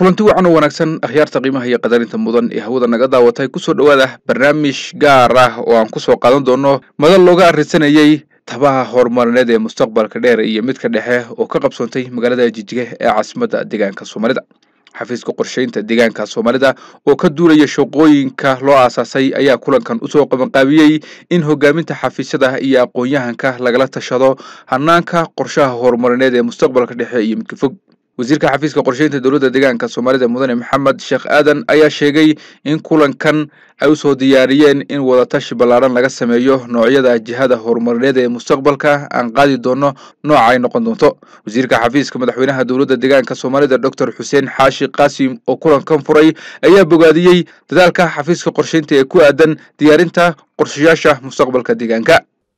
kulanti wacan oo wanaagsan akhyaarta qiimaha iyo qadarinta mudan ee hawada naga daawatay kusoo dhowaada barnaamij gaar ah oo aan kusoo qaadan doono madal looga arrinsanayey tabaha horumarineed ee mustaqbalka dheer iyo midka dhexe oo ka qabsoontay magaalada jijige ee caasimadda deegaanka soomaalida xafiiska qorsheynta deegaanka soomaalida oo ka duulaya shaqooyinka loo aasaasay ayaa kulankan usoo qabanqaabiyey in hogaaminta xafiisyada iyo aqoon-yahanka lagala tashado hanaanka qorshaha horumarineed ee mustaqbalka dhexe iyo midka fog wasiirka xafiiska qorsheynta dowladda deegaanka soomaalida mudane maxamed sheekh aadan ayaa sheegay in kulankan ay usoo diyaariyeen in wadatashi ballaaran laga sameeyo noocyada jihada horumarineed ee mustaqbalka aan qaadi doono nooca ay noqon doonto wasiirka xafiiska madaxweynaha dowladda deegaanka soomaalida doctor xuseen xaashi qaasim oo kulankan furay ayaa bogaadiyey dadaalka xafiiska qorsheynta ee ku aadan diyaarinta qorshayaasha mustaqbalka deegaanka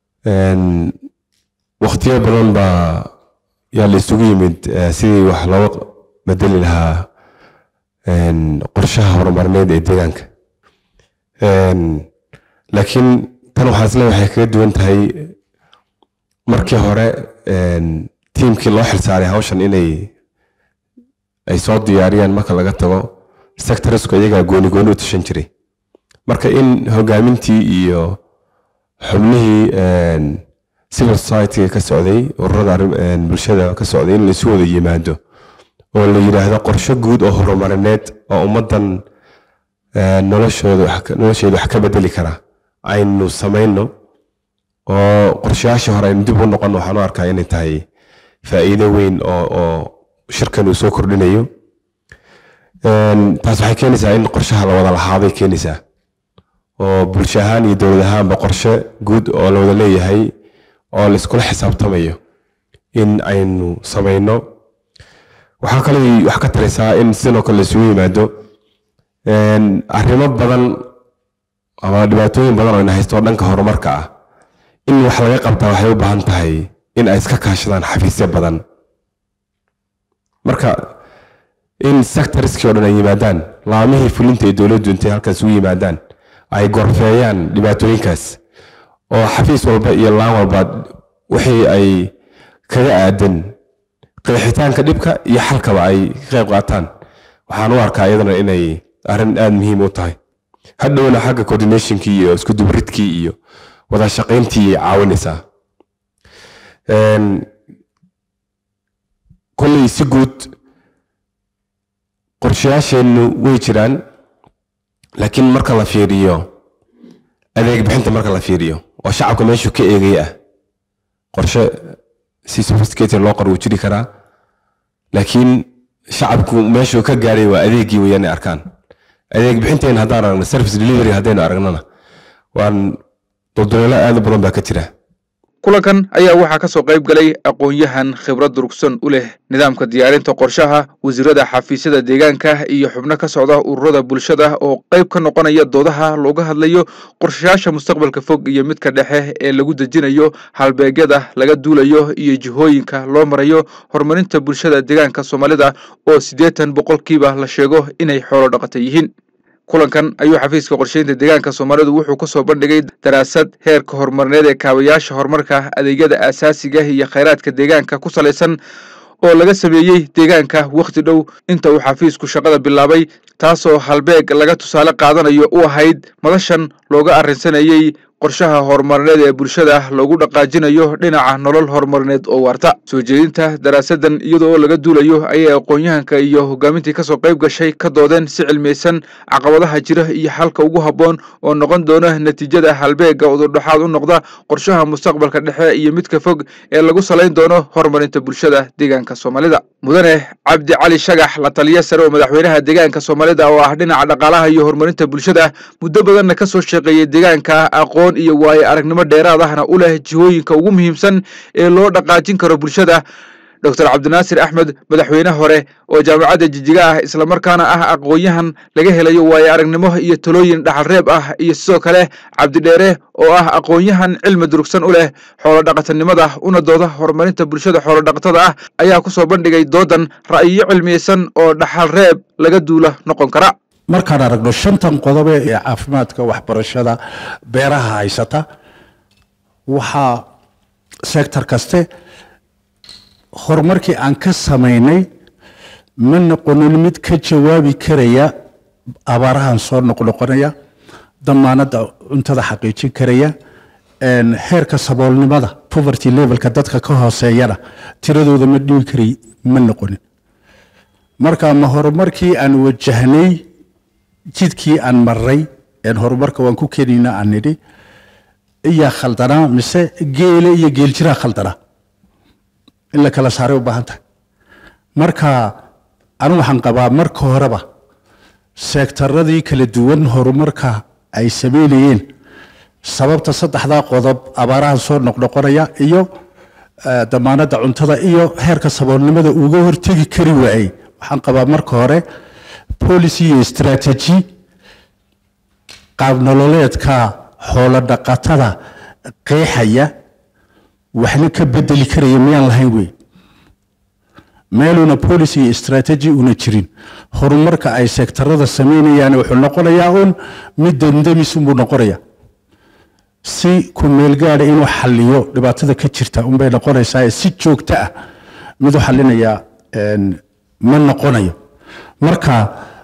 wakhtiyo badan baa yaa la isugu yimid sidii wax looga bedeli lahaa qorshaha horumarineed ee deegaanka laakiin tan waxaan isle waxay kaga duwan tahay markii hore tiimkii loo xilsaaray hawshan inay ay soo diyaariyaan marka laga tago sectorsku iyagaa gooni gooni u tashan jiray marka in hogaamintii iyo xubnihii civil society ka socday ururada bulshada ka socday in laisu wada yimaado oo la yidhaahdo qorsho guud oo horumarineed oo ummaddan noloshooda nolosheeda wax ka bedeli kara aynu samayno oo qorshayaashii hore aynu dib u noqon waxaan u arkaa inay tahay faa'iido weyn oo oo shirkan uu soo kordhinayo taas waxay keenaysaa in qorshaha la wada lahaaday keenaysaa oo bulsho ahaan iyo dowlad ahaanba qorshe guud oo la wada leeyahay oo la iskula xisaabtamayo in aynu samayno waxaa kaloo wax ka taraysaa in sidoo kale laisugu yimaado arrimo badan ama dhibaatooyin badan oo ina haysto oo dhanka horumarka ah in wax laga qabtaa waxay u baahan tahay in ay iska kaashadaan xafiisyo badan marka in sectorskii oo dhan ay yimaadaan laamihii fulinta ee dowladdu intay halkaas ugu yimaadaan ay gorfeeyaan dhibaatooyinkaas oo xafiis walba iyo laan walba wixii ay kaga aadan qeexitaanka dhibka iyo xalkaba ay ka qayb qaataan waxaan u arkaa iyadana inay arrin aada muhiim u tahay hadhowna xagga coordinationkii iyo isku dubridkii iyo wada shaqayntii caawinaysaa kolley si guud qorshayaasheennu way jiraan laakiin marka la fiiriyo adeeg bixinta marka la fiiriyo oo shacabka meeshuu ka eegay ah qorshe si sophisticated loo qor wuu jiri karaa laakiin shacabku meeshuu ka gaaray waa adeeggii weeyaan arkaan adeeg bixinteena haddaan aragno service delivery haddaynu aragnona waan dulduleelo aad u badan baa ka jira kulankan ayaa waxaa ka soo qayb galay aqoon-yahan khibrad durugsan u leh nidaamka diyaarinta qorshaha wasiirada xafiisyada deegaanka iyo xubno ka socda ururada bulshada oo qayb ka noqonaya doodaha looga hadlayo qorshayaasha mustaqbalka fog iyo midka dhexe ee lagu dejinayo halbeegyada laga duulayo iyo jihooyinka loo marayo horumarinta bulshada deegaanka soomaalida oo siddeetan boqolkiiba la sheego inay xoolo dhaqata yihiin kulankan ayuu xafiiska qorsheynta deegaanka soomaalidu wuxuu kusoo bandhigay daraasad heerka horumarineed ee kaabayaasha horumarka adeegyada aasaasiga iyo khayraadka deegaanka ku salaysan oo laga sameeyey deegaanka wakhti dhow inta uu xafiisku shaqada bilaabay taasoo halbeeg laga tusaale qaadanayo u ahayd madashan looga arrinsanayey qorshaha horumarineed ee bulshada loogu dhaqaajinayo dhinaca nolol horumarineed oo waarta soo jeedinta daraasadan iyada oo laga duulayo ayay aqoon-yahanka iyo hogaamintii kasoo qayb gashay ka doodeen si cilmiyeysan caqabadaha jira iyo xalka ugu habboon oo noqon doona natiijada halbeega udurdhaxaad u noqda qorshaha mustaqbalka dhexe iyo midka fog ee lagu salayn doono horumarinta bulshada deegaanka soomaalida mudane cabdi cali shagax la taliya sare oo madaxweynaha deegaanka soomaalida oo ah dhinaca dhaqaalaha iyo horumarinta bulshada muddo badanna kasoo shaqeeyey deegaanka aqoon iyo waayo aragnimo dheeraad ahna u leh jihooyinka ugu muhiimsan ee loo dhaqaajin karo bulshada doctor cabdinaasir axmed madaxweyne hore oo jaamacadda jijiga ah islamarkaana ah aqoon-yahan laga helayo waayo aragnimo iyo talooyin dhaxalreeb ah iyo sidoo kale cabdidheere oo ah aqoon-yahan cilmi durugsan u leh xoolodhaqatanimada una dooda horumarinta bulshada xoolodhaqatada ah ayaa kusoo bandhigay doodan ra'yiyo cilmiyeysan oo dhaxalreeb laga duula noqon kara markaan aragno shantan qodobe ee caafimaadka waxbarashada beeraha haysata waxaa sector kaste horumarkii aan ka samaynay ma noqonin mid ka jawaabi karaya abaarahan soo noqnoqonaya damaanadda cuntada xaqiijin karaya een, heerka saboolnimada poverty levelka dadka ka hooseeyana tiradooda ma dhimi karay ma noqonin marka ma horumarkii aan wajahnay jidkii aan maray een horumarka waan ku keenayna aan nidhi iyaa khaldanaa mise geele iyo geeljiraa khaldanaa in la kala saaray u baahan tahay marka anu waxaan qabaa marka horeba seektaradii kala duwan horumarka ay sameynayeen sababta saddexdaa qodob abaaraha soo noqnoqonaya iyo eh, damaanadda cuntada iyo heerka saboolnimada uga hortegi kari waayey waxaan qabaa marka hore policy iyo strategy qaab nololeedka xoolo dhaqatada qeexaya waxna ka bedeli karaya miyaan lahayn wey meeluuna policy iyo strategy una jirin horumarka ay sektarada sameynayaan wuxuu noqonayaa un mid dandamis unbuu noqonaya si ku meel gaadha inuu xaliyo dhibaatada ka jirta unbay noqonaysaa si joogto ah mid u xalinayaa een, ma noqonayo marka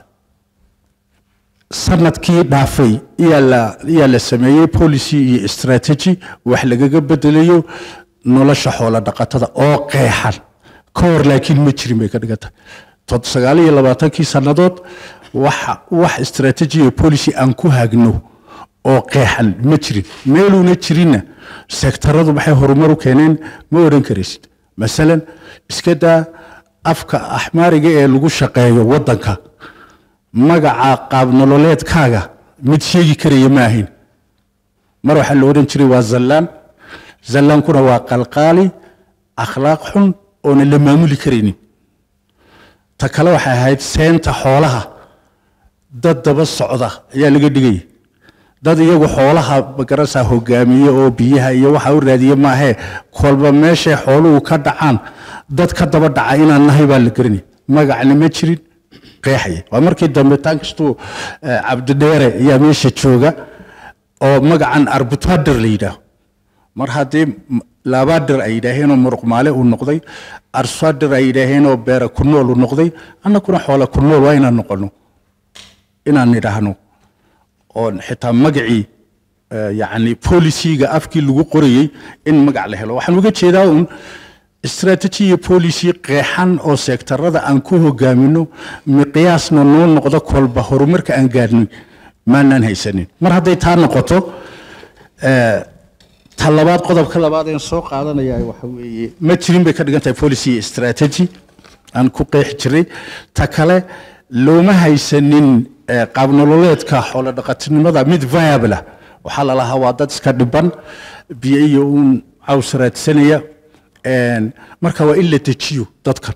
sanadkii dhaafay iyaa la iyaa la sameeyey policy iyo strategy wax lagaga bedelayo nolosha xoolo dhaqatada oo qeexan ka hor laakiin ma jirin bay ka dhigan tahay tod sagaal iyo labaatankii sannadood wax wax strategy iyo policy aan ku hagno oo qeexan ma jirin meeluuna jirinna sektaradu maxay horumar u keeneen ma odhan karaysid masalan iska daa afka axmaariga ee lagu shaqeeyo waddanka magaca qaab nololeedkaaga mid sheegi karaya ma ahayn mar waxaa la odhan jiray waa zallaan zallaankuna waa qalqaali akhlaaq xun oona la maamuli karaynin ta kale waxay ahayd seenta xoolaha dad daba socda ayaa laga dhigaya dad iyagu xoolaha magarasa hogaamiye oo biyaha iyo waxa u raadiye maahee kolba meeshay xooluhu ka dhacaan dad ka daba dhaca inaan nahay baa la garanaya magacna ma jirin qeexaya waa markii dambe taan kastuu eh, cabdidheere ayaa meesha jooga oo magacan arbutader la yidhaaho mar haddii m- labaadir ay yidhaaheenoo muruqmaale uu noqday arsadir ay yidhaaheenoo beera ku nool uu noqday annaguna xoola ku nool waa inaan noqono inaan nidhaahno oon xitaa magacii eh, yacni polisiga afkii lagu qorayey in magac la helo waxaan uga jeedaa uun strategy iyo policy qeexan oo sektarada aan ku hogaamino miqiyaasna noo noqdo kolba horumarka aan gaadhnay maanaan haysanin mar hadday taa noqoto eh, ta labaad qodobka labaad een soo qaadanaya waxa weeye ma jirin bay ka dhigan tahay policy iyo strategy aan ku qeexi jiray ta kale looma haysanin eh, qaab nololeedka xoolo dhaqatinimada mid viable ah waxaa la lahaa waa dad iska dhiban biyo iyo uun caws raadsanaya een, marka waa in la dejiyo dadkan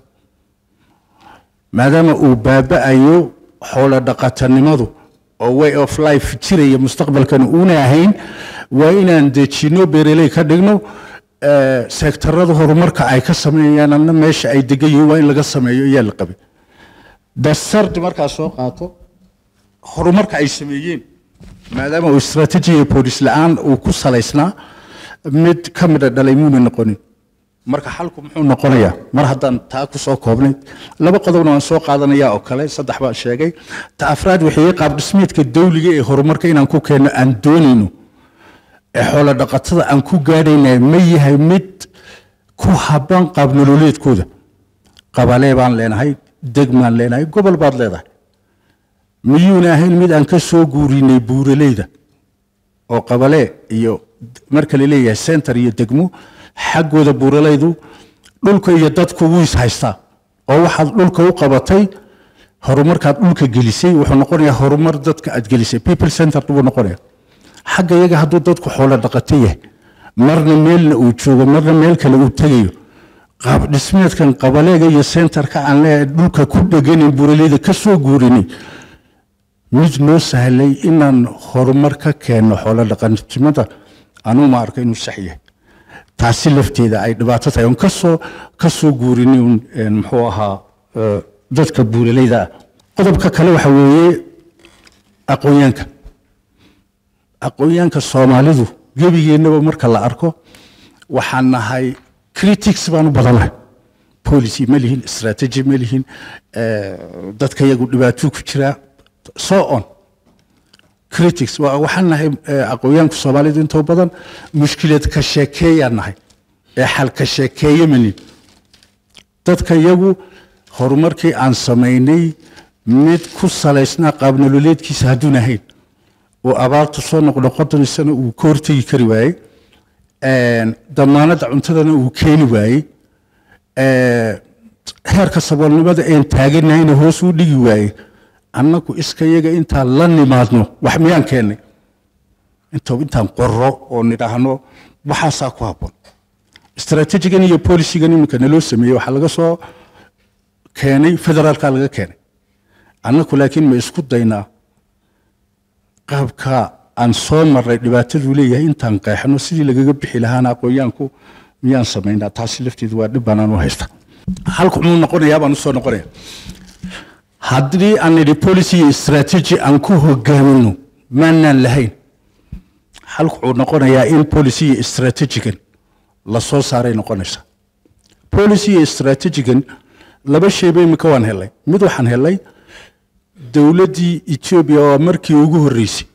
maadaama uu baaba'ayo xoolo dhaqatanimadu oo way of life jiraya mustaqbalkan uuna ahayn waa inaan dejino beereley ka dhigno eh, sektarada horumarka ay ka sameeyaan anna meesha ay degan yihiin waa in laga sameeyo ayaa la qabay dasardi markaa soo qaato horumarka ay sameeyeen maadaama uu strategy iyo police la-aan uu ku salaysnaa mid ka mida dhalay muuna noqonin marka xalku muxuu noqonayaa mar haddaan taa ku soo koobnay laba qodobna waan soo qaadanaya oo kale saddex baan sheegay ta afraad waxay qaab dhismeedka dawliga ee horumarka inaan ku keenno aan doonayno ee xoolo dhaqatada aan ku gaadhayna ma yahay mid ku habban qaab nololeedkooda qabalee baan leenahay degmaan leenahay gobol baad leedahay miyuuna ahayn mid aan ka soo guurinay buuraleyda oo qabalee iyo marka la leeyahay center iyo degmo xaggooda buuralaydu dhulka iyo dadku wuu is haystaa oo waxaad dhulka u qabatay horumarkaad dhulka gelisay wuxuu noqonayaa horumar dadka aad gelisay people center buu noqonaya xagga iyaga hadduu dadku xoolo dhaqato yahay marna meelna uu joogo marna meel kale uu tegayo qaab dhismeedkan qabaleega iyo centerka aan leeyahay dhulka ku dheganin buuralayda ka soo guurinay mid noo sahlay inaan horumar ka keenno xoolo dhaqanimada anuu ma arka inuu sax yahay taasi lafteeda ay dhibaato tahay on kasoo ka soo guurinay un een, muxuu ahaa eh, dadka buuralayda ah qodobka kale waxa weeye aqoonyaanka aqoonyaanka soomaalidu gebigeennaba marka la arko waxaan nahay critics baan u badanahay policy ma lihin strategy ma lihin eh, dadka iyagu dhibaato ku jiraa so on critics waa- waxaan nahay eh, aqoonyahanka soomaalidu intoo badan mushkilad ka sheekeeyaan nahay ee xal ka sheekeeye manin dadka iyagu horumarkii aan samaynay mid ku salaysnaa qaab nololeedkiisa hadduun ahayn oo abaartu soo noqnoqodaysana uu ka hortegi kari waayey een, damaanadda cuntadana uu keeni waayey ee, heerka saboolnimada een taaganahayna hoos u dhigi waayey annagu iska yaga intaan la nimaadno wax miyaan keennay inta intaan qorro oo nidhaahno waxaasaa ku habboon istaraatiijigan iyo bolisigan iminka naloo sameeyey waxaa laga soo keenay federaalka laga keenay annaku laakiin ma isku daynaa qaabka aan soo marray dhibaataduu leeyahay intaan qeexno sidii lagaga bixi lahaana aqoonyaanku miyaan samaynaa taasi lafteedu waa dhib banaan u haysta halku muu noqonayaa baan usoo noqonaya haddii aan nidhi policy iyo strategy aan ku hogaamino maanaan lahayn halku wuxuu noqonayaa in policy iyo strategigan la soo saaray noqonaysa policy iyo strategigan laba shayba imika waan helay mid waxaan helay dowladdii etoobiya oo markii ugu horreysay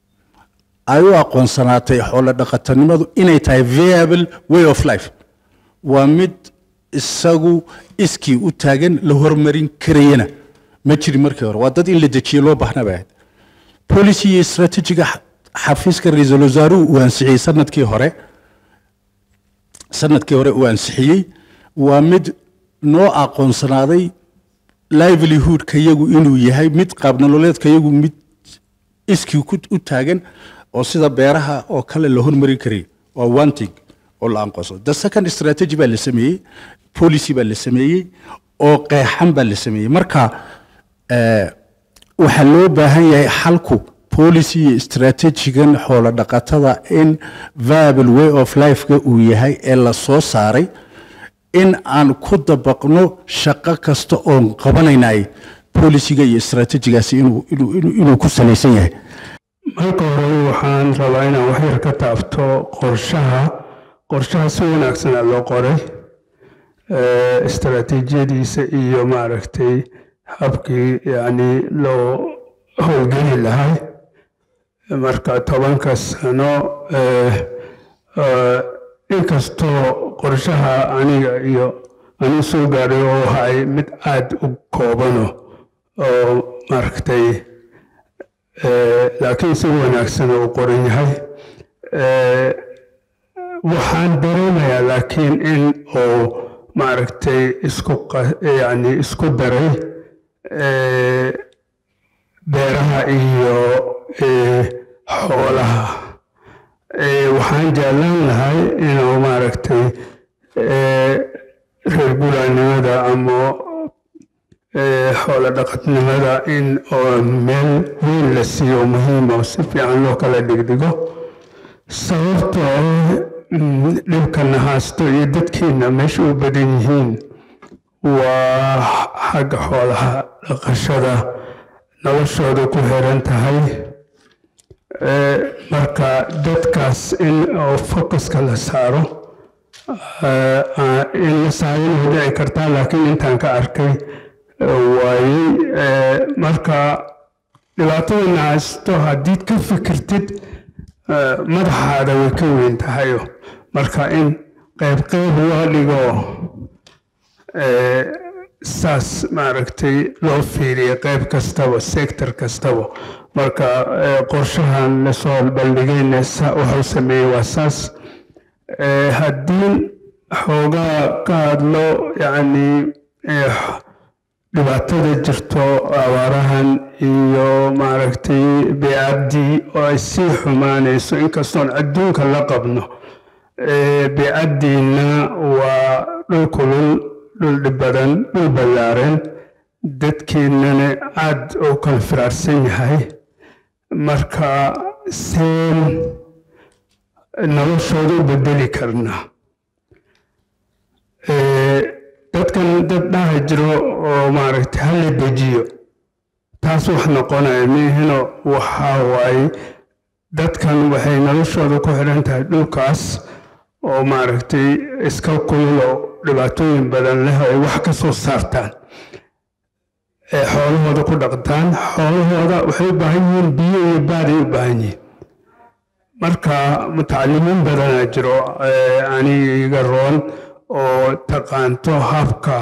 ay u aqoonsanaatay xoolo dhaqatanimadu inay tahay viable way of life waa mid isagu iskii u taagan la hormarin karayana ma jirin markii hore waa dad in la dejiye loo baahnaa bay ahayd policy iyo strategiga xa- xafiiska ra-iisul wasaaruhu uu ansixiyey sanadkii hore sanadkii hore uu ansixiyey waa mid noo aqoonsanaaday livelihoodka yagu inuu yahay mid qaab nololeedka yagu mid iskii ku- u taagan oo sida beeraha oo kale la hormarin karay waa one thing oo la aqoonsado the second strategy baa la sameeyey policy baa la sameeyey oo qeexan baa la sameeyey marka eh, waxaa loo baahan yahay xalku policy iyo strategigan xoolo dhaqatada in viable way of lifeka uu yahay ee la soo saaray in aan ku dabaqno shaqo kasta oon qabanaynay polisiga iyo stratejigaasi inuu inuu- inuu inuu ku salaysan yahay marka hore waxaan rabaa inaan wax yar ka taabto qorshaha qorshaha si wanaagsanaa loo qoray eh, istaraatiijiyadiisa iyo maaragtay habkii yacni loo howlgeli lahay marka tobanka sano eh, eh, inkastoo qorshaha aniga iyo anigu soo gaadhay oo ahay mid aada u koobano oo maaragtay Eh, laakiin si wanaagsan uu qoran yahay Eh, waxaan dareemayaa laakiin in uu maaragtay isku qa- yacni isku daray eh, beeraha iyo eh, xoolaha Eh, waxaan jeclaan lahay inuu maaragtay eh, reer guuraanimada ama eh, xoolo dhaqatnimada in oo meel weyn la siiyo muhiim oo si fiican loo kala dhigdhigo sababtoo ah mm, dhibkana haasto iyo dadkiina meesha u badan yihiin waa xagga xoolaha dhaqashada noloshooda ku xiran tahay Eh, marka dadkaas in oo focuska la saaro eh, ah, in la saaro inay dhici kartaa laakiin intaan ka arkay waayey eh, marka dhibaatadana haysto haddiid ka fikirtid eh, madaxaada way ka weyn tahayo marka in qayb qayb loo dhigo eh, saas maaragtay loo fiiriyo qayb kastaba sector kastaba marka eh, qorshahan lasoo bandhigayna sa- wuxuu sameeyey waa saas Eh, haddii xoogaa ka hadlo yacni eh, dhibaatada jirto abaarahan iyo maaragtay beecaddii oo ay sii xumaanayso inkastoon adduunka la qabno Eh, beecaddiina waa dhul kulul dhul dhib badan dhul ballaaran dadkeennana aad u kala firaarsan yahay marka seen noloshooda u bedeli karnaa Eh, dadkan dad dhaha jiro oo maaragtay hala dejiyo taas wax noqonaya miihino waxaa waaye dadkan waxay noloshooda ku xidhan tahay dhulkaas oo maaragtay iska kulul oo dhibaatooyin badan leh ay wax ka soo saartaan ee xoolahooda ku dhaqtaan xoolahooda waxay u baahan yihiin biyo iyo baaday u baahan yihiin marka mutacalimiin badanaa jiro aniga roon oo taqaanto habka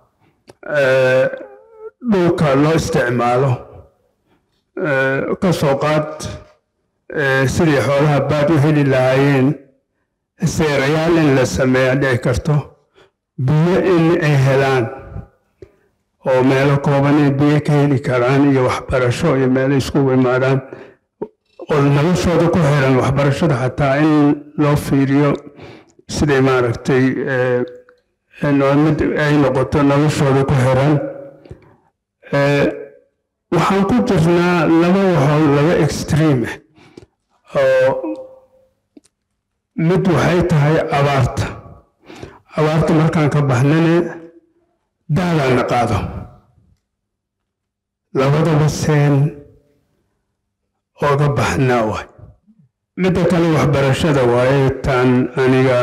dhulka loo isticmaalo ka soo qaad sidii xoolaha baad u heli lahaayeen seerayaal in la sameeya dhici karto biyo in ay helaan oo meelo kooban ay biyo ka heli karaan iyo waxbarasho iyo meelo iskugu imaadaan oo noloshooda ku xiran waxbarashada xataa in loo fiiriyo siday maaragtay mid ay noqoto noloshooda ku xiran waxaan ku jirnaa laba waxood laba extreme oo mid waxay tahay abaarta abaarta markaan ka baxnane daadaana qaado labadaba seen ooga baxnaa waay midda kale waxbarashada waaye taan aniga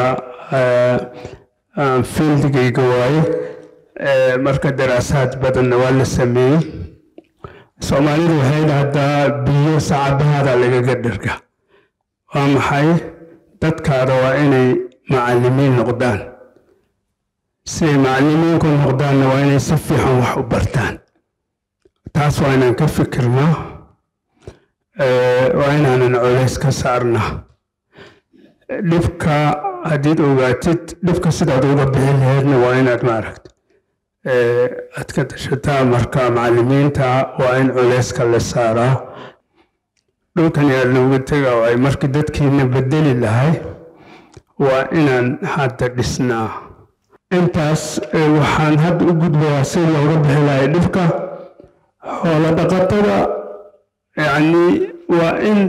fieldigayga waaye marka daraasaad badanna waa la sameeyey soomaalidu waxay dhahdaa biyo sacabahaada lagaga dherga waa maxay dadkaada waa inay macallimiin noqdaan siday macallimiinku noqdaanna waa inay si fiican wax u bartaan taas waa inaan ka fikirnaa waa inaanan colays ka saarnaa dhibka haddiid ogaatid dhibka sidaad uga bixin laheedna waa inaad maaragta aad ka dashataa marka macallimiinta waa in culayska la saaraa dhulkan yaa looga tega waay markii dadkiina bedeli lahay waa inaan hadda dhisnaa intaas waxaan hadda u gudbayaa si looga bixi lahay dhibka xoolo dhaqatada yacni waa in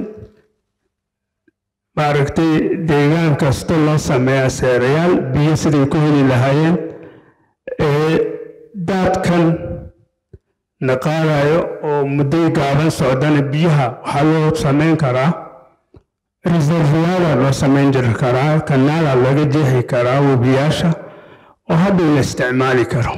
maaragtay deegaan kasta loo sameeyaa seerayaal biyo siday ku heli lahaayeen ee daadkan naqaadayo oo mudday gaaban socdana biyaha waxaa loo samayn karaa reserviyaada loo samayn jiri karaa kanaala laga jeexi karaa webiyaasha oo hadhow la isticmaali karo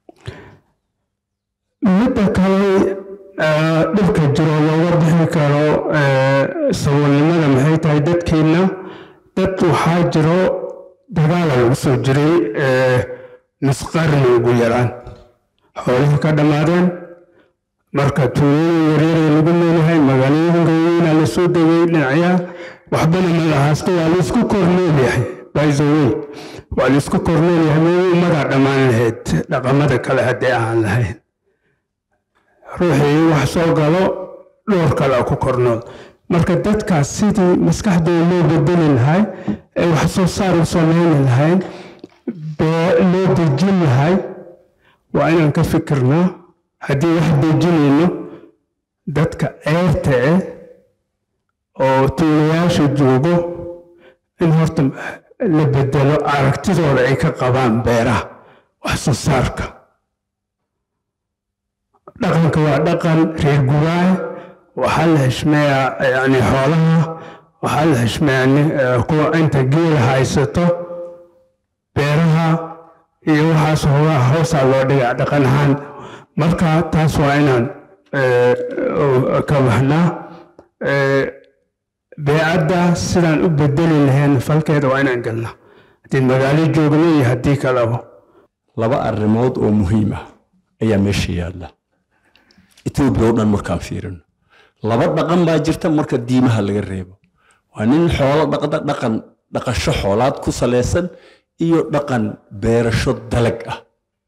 midda kale dhibka jiro looga bixi karo saboolnimada maxay tahay dadkeenna dad waxaa jiro dagaala lagu soo jiray nusqarni ugu yaraan xoolihii ka dhammaadeen marka tuulooyin yaryara lagu leeyahay magaalooyinka weyna la soo degay dhinacyaha waxbana ma lahaasto waa laisku korneelyahay by the way waa laisku korneelyahay meel ummadaa dhammaan lahayd dhaqamada kale haddii aan lahayn ruuxii wax soo galo dhowr kale ku kornood marka dadkaas sidii maskaxdooda loo bedeli lahay ee wax soo saar u samayni lahayn loo dejin lahay waa inaan ka fikirnaa haddii wax dejinayno dadka ceerta eh oo tuulayaasha joogo in horta la bedelo aragtidooda ay ka qabaan beeraha wax soo saarka dhaqanka waa dhaqan reer gubaah waxaa la heshmeeyaa yani xoolaha waxaa la heshmeeyaa kuwa inta geela haysato beeraha iyo waxaas hoogaha hoosaa loo dhigaa dhaqan ahaan marka taas waa inaan ka baxnaa beecadda sidaan u bedeli lahayn falkeeda waa inaan galnaa haddii magaalo joogno iyo haddii kaleba laba arrimood oo muhiim ah ayaa meesha yaalla etoobiya oo dhan markaan fiirino laba dhaqan baa jirta marka diimaha laga reebo waa nin xoolo dhaqda dhaqan dhaqasho xoolaad ku salaysan iyo dhaqan beerasho dalag ah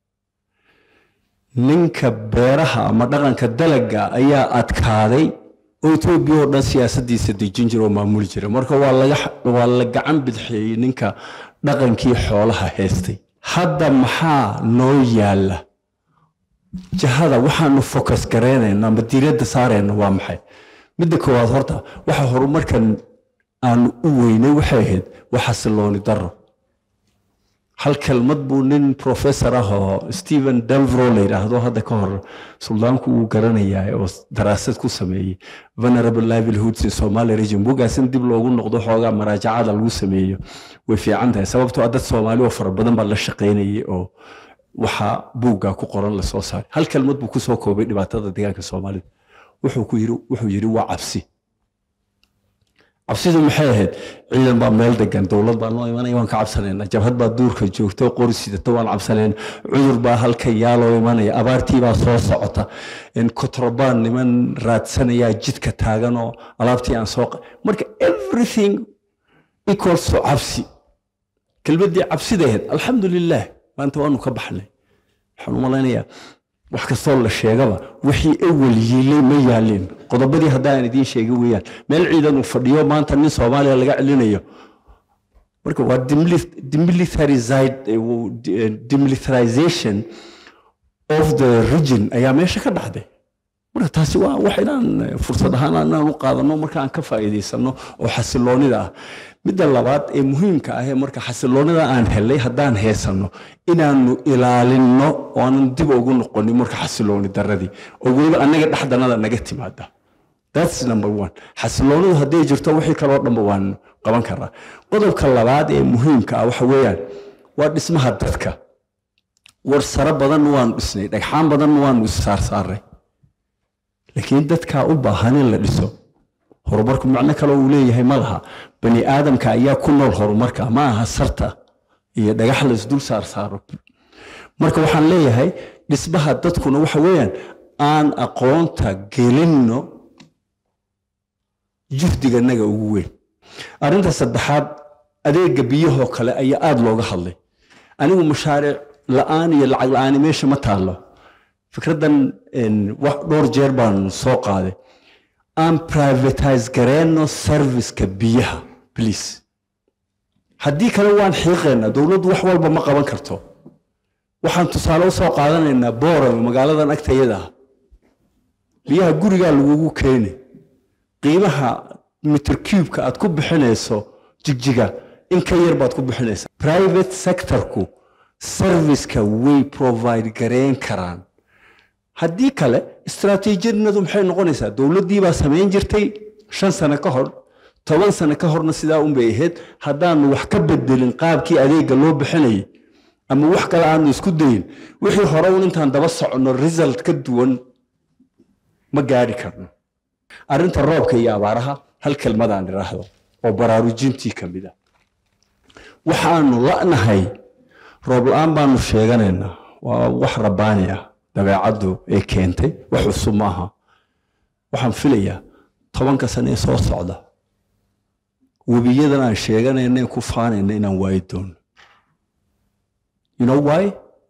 ninka beeraha ama dhaqanka dalagga ayaa adkaaday oo etoobiya oo dhan siyaasadiisa dejin jira oo maamuli jira marka waa laga waa la gacan bidxeeyey ninka dhaqankii xoolaha haystay hadda maxaa noo yaalla jahada waxaanu focus garaynayna ama diiradda saarayna waa maxay midda koowaad horta waxa horumarkan aanu u weynay waxay ahayd waa xasilooni darro hal kelmad buu nin professor ah oo stephen delvro la yidhaahdo hadda ka hor suldaanku uu garanayaa oo daraasad ku sameeyey venerable livelihoods in somali region bugaas in dib loogu noqdo xoogaa maraajacada lagu sameeyo way fiican tahay sababtoo ah dad soomaali oo fara badan baa la shaqaynayay oo waxaa buugga ku qoran lasoo saaray hal kelmad buu kusoo koobay dhibaatada deegaanka soomaalida wuxuu ku yiri wuxuu yidhi waa cabsi cabsidu maxay ahayd ciidan baa meel degan dowlad baa noo imanaya waan ka cabsanayna jabhad baa duurka joogta qori sidata waan cabsanayna cudur baa halka yaaloo imanaya abaartii baa soo socota kotrobaan niman raadsanayaa jidka taagan oo alaabtii aan soo marka everything equals to cabsi kelmaddii cabsida ahayd alxamdulilah maanta waanu ka baxnay waxaan u malaynayaa wax kastoo la sheegaba wixii awal yiilay ma yaalin qodobadii haddaan idiin sheegay weeyaan meel ciidan uu fadhiyo maanta nin soomaaliya laga celinayo marka waa demilitarization of the region ayaa meesha ka dhacday marka taasi waa wax inaan fursad ahaan inaan u qaadano marka aan ka faa'iidaysano oo xasiloonida ah midda labaad ee muhiimka ah ee marka xasiloonida aan helay haddaan heesanno inaanu ilaalinno oo aanan dib ugu noqonin marka xasilooni daradii oo weliba annaga dhexdanada naga timaada that's number one xasiloonidu hadday jirto wixii kaloo dhanba waan qaban karaa qodobka labaad ee muhiimka ah waxa weeyaan waa dhismaha dadka war saro badan waanu dhisnay dhagxaan badan waanu issaarsaaray laakiin dadkaa u baahan in la dhiso horumarku macno kale uu leeyahay ma laha bani aadamka ayaa ku nool horumarka ma aha sarta iyo dhagax la isdul saar saaro marka waxaan leeyahay dhismaha dadkuna waxa weeyaan aan aqoonta gelinno juhdiganaga ugu weyn arrinta saddexaad adeega biyahoo kale ayaa aada looga hadlay anigu mashaariic la-aan iyo lacag la-aani meesha ma taallo fikraddan dhowr jeer baan soo qaaday aan privatise gareenno serviceka biyaha please haddii kale waan xiiqaynaa dowladdu wax walba ma qaban karto waxaan tusaale u soo qaadanaynaa boorame magaaladan agtayada ah biyaha gurigaa lagugu keeni qiimaha mitir cubeka aad ku bixinayso jigjiga in ka yar baad ku bixinaysaa private sectorku serviceka way provide gareyn karaan haddii kale istaraatiijiyadnadu maxay noqonaysaa dowladdii baa samayn jirtay shan sano ka hor toban sano ka horna sidaa unbay ahayd haddaanu wax ka bedelin qaabkii adeega loo bixinayay ama wax kale aanu isku dayin wixii hore un intaan daba soconno result ka duwan ma gaadhi karno arrinta roobka iyo abaaraha hal kelmadaan idhaahdo oo baraarujintii ka mid a waxaanu la'nahay roob la-aan baanu sheeganaynaa waa wax rabbaani ah dabeecaddu ee keentay wax cusub maaha waxaan filayaa tobanka sane ee soo socda webiyadan aan sheeganayna ee ku faanayna inaan waayi doono you know why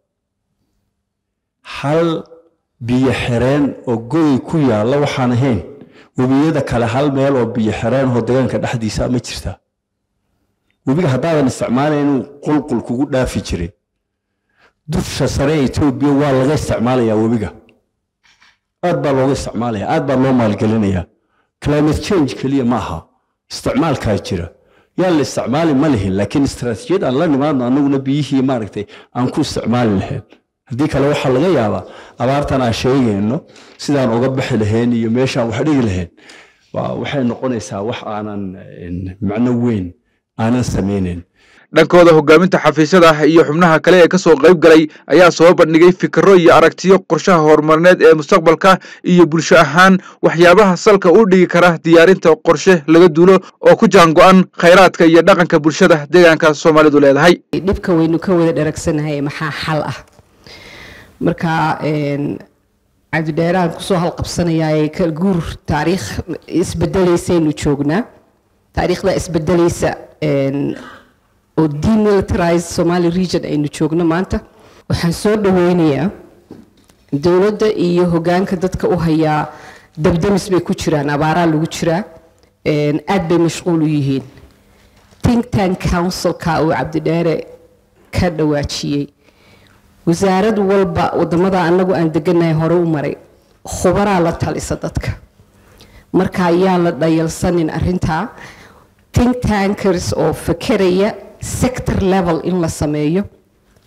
hal biyo xireen oo goday ku yaalla waxaan ahayn webiyada kale hal meel oo biyo xireen oo deegaanka dhexdiisa ma jirtaa webiga haddaadan isticmaalayn inuu qulqul kugu dhaafi jiray dusha sare ee etoobiya waa laga isticmaalayaa webiga aad baa looga isticmaalaya aad baa loo maalgelinayaa climate change keliya ma aha isticmaalkaa jira yaa la isticmaali ma lihin laakiin istaraatiijiyad aan la nimaadno annaguna biyihii maaragtay aan ku isticmaali lahayn haddii kale waxaa laga yaabaa abaartan aan sheegayno sidaan uga bixi lahayn iyo meeshaan wax dhigi lahayn waxay noqonaysaa wax aanan macno weyn aanan samaynayn dhankooda hogaaminta xafiisyada iyo xubnaha kale ee kasoo qayb galay ayaa soo bandhigay fikiro iyo aragtiyo qorshaha horumarineed ee mustaqbalka iyo bulsho ahaan waxyaabaha salka u dhigi kara diyaarinta qorshe laga duulo oo ku jaango-an khayraadka iyo dhaqanka bulshada deegaanka soomaalidu leedahay dhibka waynu ka wada dharagsanahay maxaa xal ah marka cabdidheeraan kusoo halqabsanayaa guur taariikh isbedelaysaynu joognaa taariikhda isbedelaysa oo demilitarized somali region aynu joogno maanta waxaan soo dhaweynayaa dowladda iyo hogaanka dadka u hayaa dabdamis bay ku jiraan abaaraa lagu jiraa aad bay mashquul u yihiin think tank councilka uu cabdidheere ka dhawaajiyey wasaarad walba wadamada anagu aan deganahay hore u maray khubaraa la talisa dadka marka ayaan la dhayalsanin arintaa think tankers oo fakeraya sector level in la sameeyo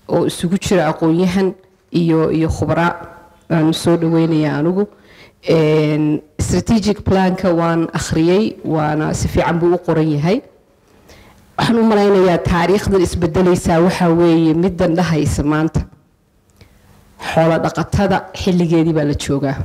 oo isugu jira aqoon-yahan iyo iyo khubraa aan soo dhaweynaya anigu Een, strategic planka waan akhriyey waana si fiican buu u qoran yahay waxaan u malaynayaa taariikhdan isbedelaysaa waxaa weeye middan dhahaysa maanta xoolo dhaqatada xilligeedii baa la joogaa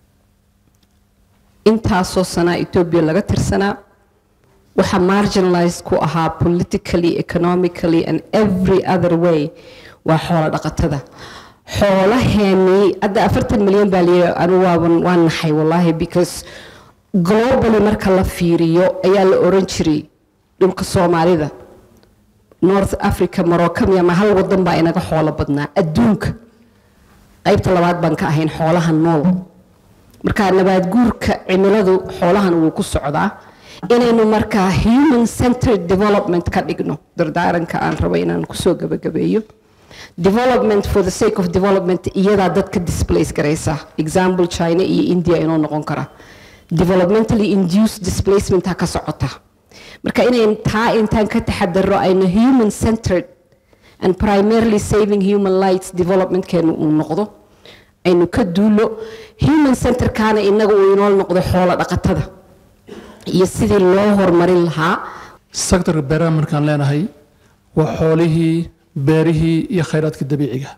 intaasoo sanaa etoobiya laga tirsanaa waxaa marginalized ku ahaa politically economically and every other way waa xoolo dhaqatada xoolaheenii hadda afartan milyan baa layidhi anigu waaban waan naxay wallaahi because globally marka la fiiriyo ayaa la oran jiray dhulka soomaalida north africa morocco ama hal wadan baa inaga xoolo badnaa adduunka qaybta labaad baan ka ahayn xoolaha nool marka nabaad guurka cimiladu xoolahan wuu ku socdaa inaynu markaa human centered development ka dhigno dardaaranka aan rabo inaan kusoo gabagabeeyo development for the sake of development iyadaa dadka displace garaysa example china iyo india inoo noqon kara developmentally induced displacement ha ka socota marka inayn taa intaan ka taxadaro aynu human centered and primarily saving human rights developmentkeenu uu noqdo aynu ka duulo human centerkaana inaga uu inoo noqdo xoolo dhaqatada iyo sidii loo horumarin lahaa sektorka beeraha markaan leenahay waa xoolihii beerihii iyo khayraadka dabiiciga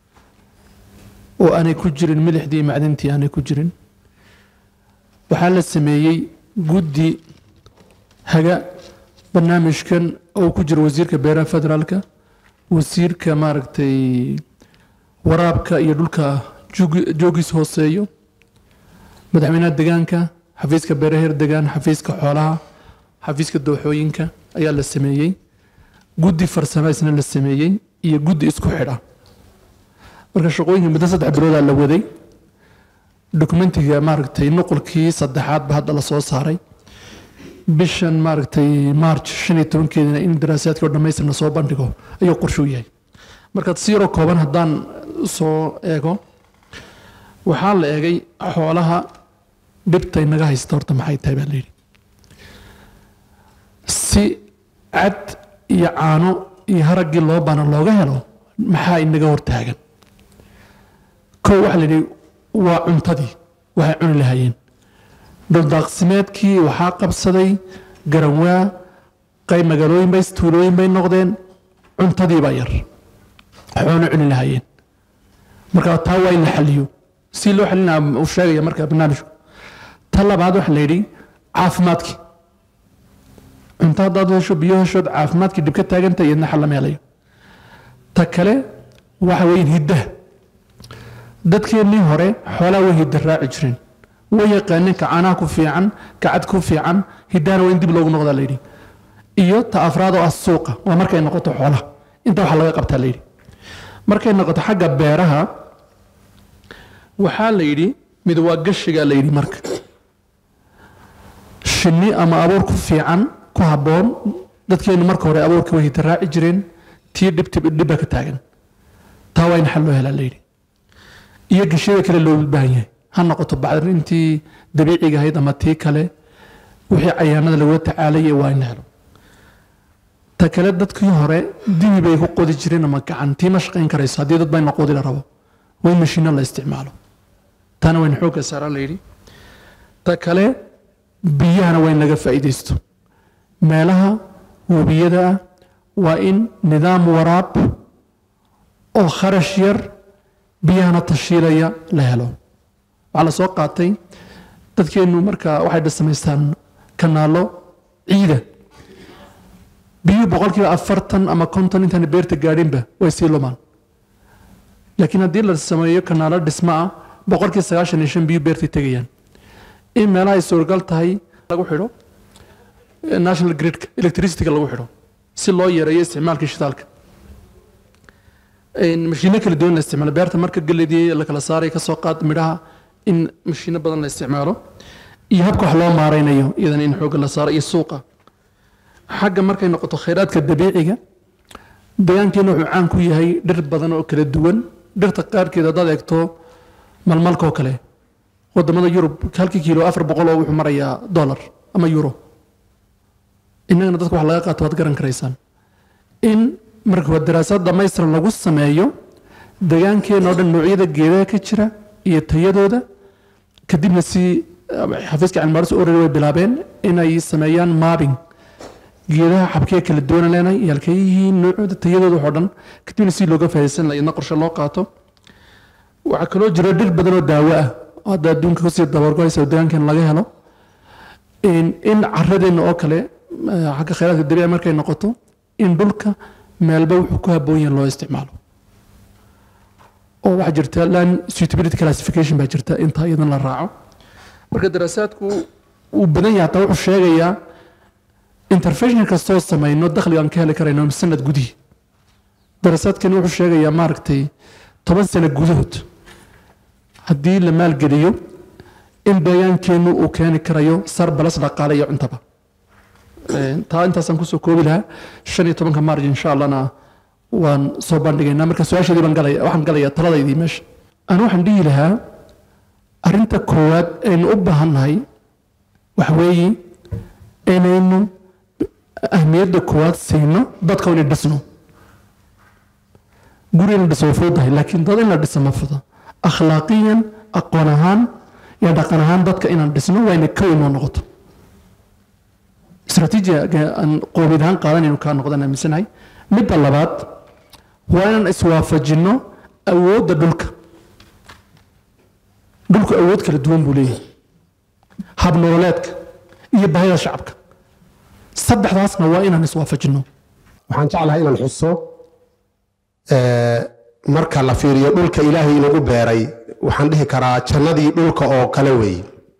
oo aanay ku jirin milixdii iyo macdintii aanay ku jirin waxaa la sameeyey guddi haga barnaamijkan oo ku jira wasiirka beeraha federaalka wasiirka maaragtay waraabka iyo dhulka joog- joogiis hooseeyo madaxweynaha degaanka xafiiska beeraheer degaan xafiiska xoolaha xafiiska dooxooyinka ayaa la sameeyey guddi farsamaysna la sameeyey iyo guddi isku xidha marka shaqooyinka muddo saddex biloodaa la waday dokumentiga maaragtay nuqulkii saddexaad ba hadda la soo saaray bishan maaragtay march shan iyo tobankeedina in daraasaadka oo dhammaystirna soo bandhigo ayuu qorshuu yahay markaad si yaroo kooban haddaan soo eego waxaa la eegay xoolaha dhibta inaga haysta horta maxay tahay baa layidhi si cad iyo caano iyo haraggii loo baana looga helo maxaa inaga hortaagan kow waxaa layidhi waa cuntadii waxay cuni lahaayeen dhuldaaqsimeedkii waxaa qabsaday garanwaa qayb magaalooyin bay tuulooyin bay noqdeen cuntadii baa yar xoolo cuni lahaayeen marka taa waa in la xaliyo si loo xalinaa uu sheegaya marka barnaamijku ta labaad waxaa la yidhi caafimaadkii cunto haddaad hesho biyo heshood caafimaadkii dhib ka taagantay iyadna xal lama helayo ta kale waxa weeyaan hiddaha dadkeennii hore xoolaha way hidda raaci jireen way yaqaaneen ka caanaha ku fiican ka cad ku fiican hiddahana waa in dib loogu noqdaa layidhi iyo ta afraad oo ah suuqa waa markay noqoto xoolaha inta waxa laga qabtaa layidhi markay noqoto xagga beeraha waxaa la yidhi mid waa gashigaa la yidhi marka shinni ama abuur ku fiican ku habboon dadkeenu marka hore abuurka way hidda raaci jireen tii dhibti dhibba ka taagan taa waa in xal loo helaa layidhi iyo gashiyada kale loo baahan yahay ha noqoto bacrintii dabiiciga ahayd ama tii kale wixii cayaanada lagula tacaalaya waa in la helo ta kale dadkii hore dibi bay ku qodi jireen ama gacan tii ma shaqayn karayso haddii dad bayna qodi la rabo waa in mashiino la isticmaalo taana wayna xoogga saaraa la yidhi ta kale biyahana waa in laga faa'iidaysto meelaha webiyada ah waa in nidaam waraab oo kharash yar biyahana tashiilaya la helo waxaa la soo qaatay dadkeennu marka waxay samaystaan kanaalo ciida biyuhu boqolkiiba afartan ama konton intaan beerta gaadhinba way sii lumaan laakiin haddii la sameeyo kanaalo dhismo ah boqolkiiba sagaashan iyo shan biyu beertay tegayaan in meelaha ay suuragal tahay lagu xidho national gridka electricityga lagu xidho si loo yareeyo isticmaalkii shidaalka mashiino kala duwan la isticmaalo beerta marka galeydii la kala saaray kasoo qaad midhaha in mashiino badan la isticmaalo iyo habka wax loo maareynayo iyadana in xoogga la saaro iyo suuqa xagga markay noqoto khayraadka dabiiciga deegaankeena wuxuu caan ku yahay dhir badan oo kala duwan dhirta qaarkeed haddaad eegto malmalka oo kale wadamada yurub halkii kiilo afar boqol oo wuxuu marayaa dollar ama euro innagana dadka wax laga qaato waad garan karaysaan in marka waa daraasad dhamaystiran lagu sameeyo deegaankeena oo dhan noocyada geedaha ka jira iyo tayadooda kadibna si xafiiska cilmibaaris orari way bilaabeen inay sameeyaan mapping geedaha xabkee kala duwan leenahay iyo halkee yihiin noocooda tayadooda waxoo dhan kadibna si looga faa'iidaysan lahaa idna qorshe loo qaato waxaa kaloo jira dhir badan oo daawo ah oo hadda adduunka kusii dabargoysa oo deegaankeena laga helo in in caradeenna oo kale eh, xagga kheyraadka dabiici markay noqoto in dhulka meelba wuxuu ku habboon yahay loo isticmaalo oo waxaa jirta land suitability classification baa jirta inta iyadan la raaco marka daraasaadku uu badan yahay hataa wuxuu sheegayaa intervention kastoo samayno dakhliga aan ka heli karayno sanad gudihii daraasaadkani wuxuu sheegayaa maaragtay toban sano gudahood haddii la maalgeliyo in deegaankeennu uu keeni karayo sar balas dhaqaale iyo cuntaba Ee, taa intaasaan kusoo koobi lahaa shan iyo tobanka maarj insha allahna waan soo bandhigaynaa marka su-aasheedii baan galaya waxaan galayaa taladaydii meesha aan waxaan dhihi lahaa arrinta koowaad aynu u baahannahay waxa weeye inaynu ahmiyadda koowaad siino dadka inay dhisno guri in la dhiso way fududahay laakiin dad in la dhiso ma fuda akhlaaqiyan aqoon ahaan iyo dhaqan ahaan dadka inaan dhisno waa inay ka weyn noo noqoto istaraatiijiga aan qoomiyad ahaan qaadanaynu kaa noqdaan aaminsanahay midda labaad waa inaan iswaafajinno awoodda dhulka dhulku awood kala duwan buu leeyahay habnololeedka iyo baahida shacabka saddexdaasna waa inaan iswaafajinno waxaan jeclahay inaan xuso ee, marka la fiiriyo dhulka ilaahay inagu beeray waxaan dhihi karaa jannadii dhulka oo kale weeye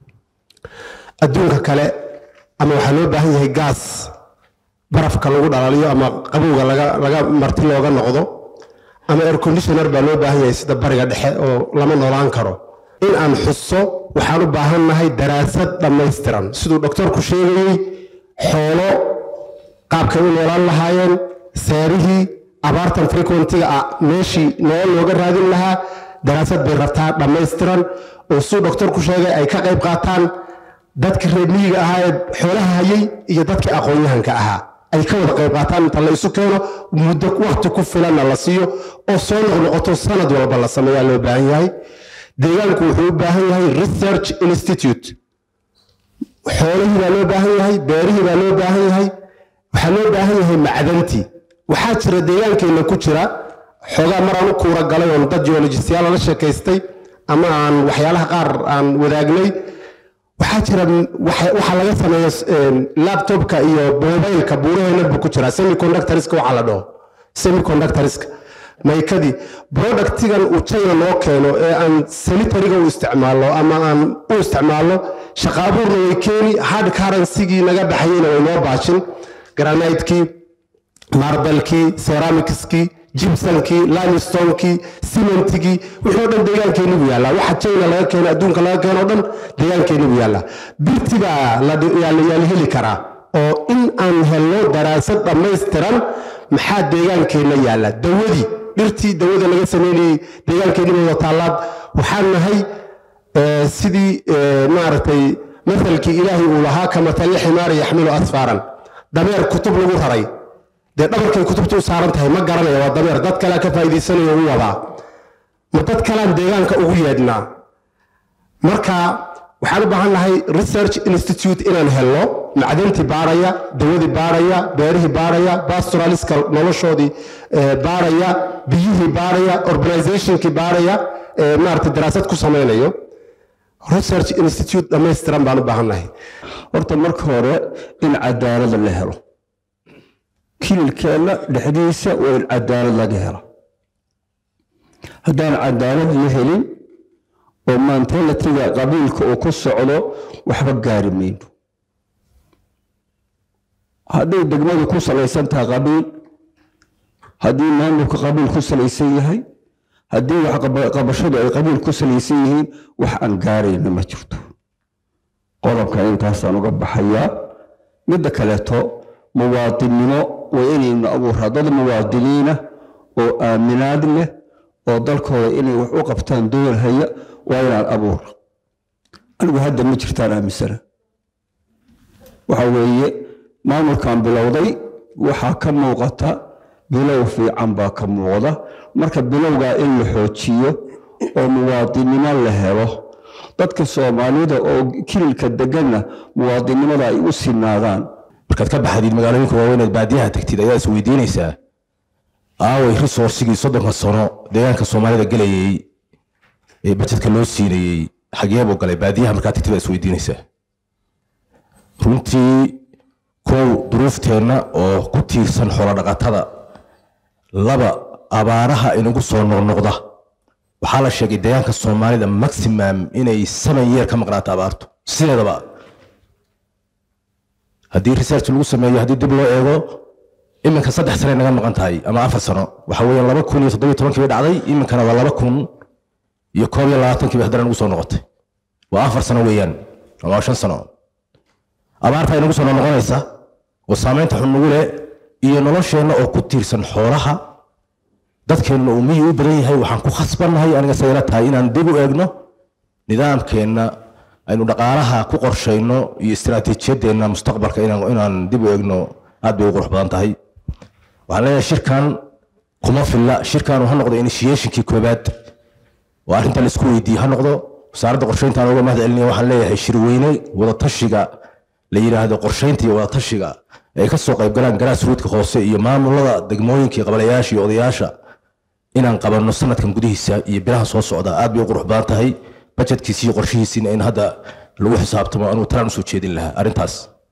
adduunka kale ama waxaa loo baahan yahay gaas barafka lagu dhalaaliyo ama qabowga laga laga marti looga noqdo ama air conditioner baa loo baahan yahay sida bariga dhexe oo lama noolaan karo in aan xuso waxaan u baahannahay daraasad dhammaystiran siduu doktorku sheegayey xoolo qaabkay u noolaan lahaayeen seerihii abaartan frequentiga ah meeshii nolol looga raadin lahaa daraasad bay rabtaa dhammaystiran oo siduu doktorku sheegay ay ka qayb qaataan dadkii reer miyiga ahaa ee xoolaha hayay iyo dadkii aqoon-yahanka ahaa ay ka wada qayb qaataan inta la isu keeno muddo waqti ku filanna la siiyo oo soo noqnoqoto sanad walba la sameeyaa loo baahan yahay deegaanku wuxuu u baahan yahay research institute xoolihii baa loo baahan yahay beerihii baa loo baahan yahay waxaa loo baahan yahay macdantii waxaa jira deegaankeenna ku jira xoogaa maraan u kuura galay oon dad geologistyaal la sheekaystay ama aan waxyaalaha qaar aan wadaagnay waxaa jira waxa waxaa laga sameeya laptopka iyo mobileka buuraheena buu ku jira semiconductorska waxaa la dhaho semiconductorska maykadii productigan uu china noo keeno ee aan sanitariga u isticmaalno ama aan u isticmaalno shaqaabuurna way keeni hard currencygii naga baxayeyna way noo baashin granidekii marbelkii ceramicskii jibsankii limestonekii cementigii wixii o dhan deegaankeeni buu yaallaa waxa china laga keeno adduunka laga keeno o dhan deegaankeeni buu yaallaa birti baa la yaa la heli karaa oo in aan helno daraasad dhammaystiran maxaa deegaankeenna yaalla dawadii dhirtii dawada laga sameynayey deegaankeeni wada taallaad waxaan nahay eh, sidii eh, maaragtay masalkii ilaahay uu lahaa ka matali ximaari yaxmilu asfaaran dameer kutub lagu raray dee dhabarkay kutubta u saaran tahay ma garanaya waa dameer dad kalea ka faa'iidaysanayo u wadaa ma dad kalean deegaanka ugu yeedhnaa marka waxaan u baahan nahay research institute inaan helno macdantii baaraya dawadii baaraya beerihii baaraya pastoraliska noloshoodii eh, baaraya biyihii baaraya organizationkii baaraya eh, maarata daraasad ku samaynayo research institute dhammaystiran baan u baahan nahay horta marka hore in cadaalada la helo kililkeenna dhexdiisa waa in cadaalad laga helo haddaan cadaalad la helin oo mentalitiga qabiilka uu ku socdo waxba gaari mayno hadday degmadu ku salaysan tahay qabiil haddii maamulka qabiil ku salaysan yahay haddii wax qaba- qabashadu ay qabiil ku salaysan yihiin wax aan gaarayna ma jirto qodobka intaasaan uga baxayaa midda kaleeto muwaadinnimo waa inaynu abuuraa dad muwaadiniina oo aaminaad leh oo dalkooda inay wax u qabtaan dool haya waa inaan abuura anigu hadda ma jirtaan aaminsana waxa weeye maamulkan bilowday waxaa ka muuqata bilow fiican baa ka muuqda marka bilowgaa in la xoojiyo oo muwaadinimo la helo dadka soomaalida oo kililka deganna muwaadinimada ay u sinaadaan markaad ka baxdid magaalooyinka waaweyneed baadiyaha tagtid ayaa is weydiinaysaa aaway resourcigii soddonka sano deegaanka soomaalida gelayay ee bajedka loo siinayey xagee buu galay baadiyaha markaad tagtid baa is weydiinaysaa runtii kow duruufteenna oo ku tiirsan xoolodhaqatada laba abaaraha inagu soo noqnoqda waxaa la sheegay deegaanka soomaalida maximum inay seven year ka maqnaato abaartu sideedaba haddii research lagu sameeyo haddii dib loo eego iminka saddex sane naga maqan tahay ama afar sano waxa weeyaan laba kun iyo toddobiyo tobankii bay dhacday iminkana waa laba kun iyo koob iyo labaatankii bay haddana nagu soo noqotay waa afar sano weeyaan ama waa shan sano abaarta inagu soo noqonaysa oo saameynta xun nagu leh iyo nolosheenna oo ku tiirsan xoolaha dadkeenna uu miyi u badan yahay waxaan ku khasbannahay aniga sayla tahay inaan dib u eegno nidaamkeenna aynu dhaqaalaha ku qorshayno iyo istiraatiijiyadeenna mustaqbalka inaan inaan dib u eegno aad bay u qurux badan tahay waxaan leeyahay shirkan kuma filla shirkan ha noqdo initiationkii koobaad oo arrinta la isku weydiiye ha noqdo wasaaradda qorshaynta aan uga mahad celinaya waxaan leeyahay shirweyne wadatashiga la yidhaahdo qorshaynta iyo wadatashiga ay ka soo qaybgalaan grassrootka hoose iyo maamulada degmooyinka iyo qabalayaasha iyo odayaasha inaan qabanno sanadkan gudihiisa iyo bilaha soo socda aad bay u qurux badan tahay bajetkiisi iyo qorshihiisiina in hadda lagu xisaabtamo anuu talaan usoo jeedin lahaa arrintaas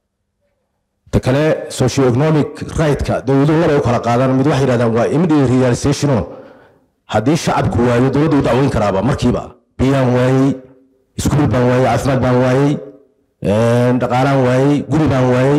ta kale socioeconomic right-ka dowladuhu laba u kala qaadaan mid waxay yidhahdaan waa immediate realizationo haddii shacabku waayo dowladdu u dacweyn karaaba markiiba biyaan waayey iskuul baan waayey caafimaad baan waayey dhaqaalaan waayey guri baan waayey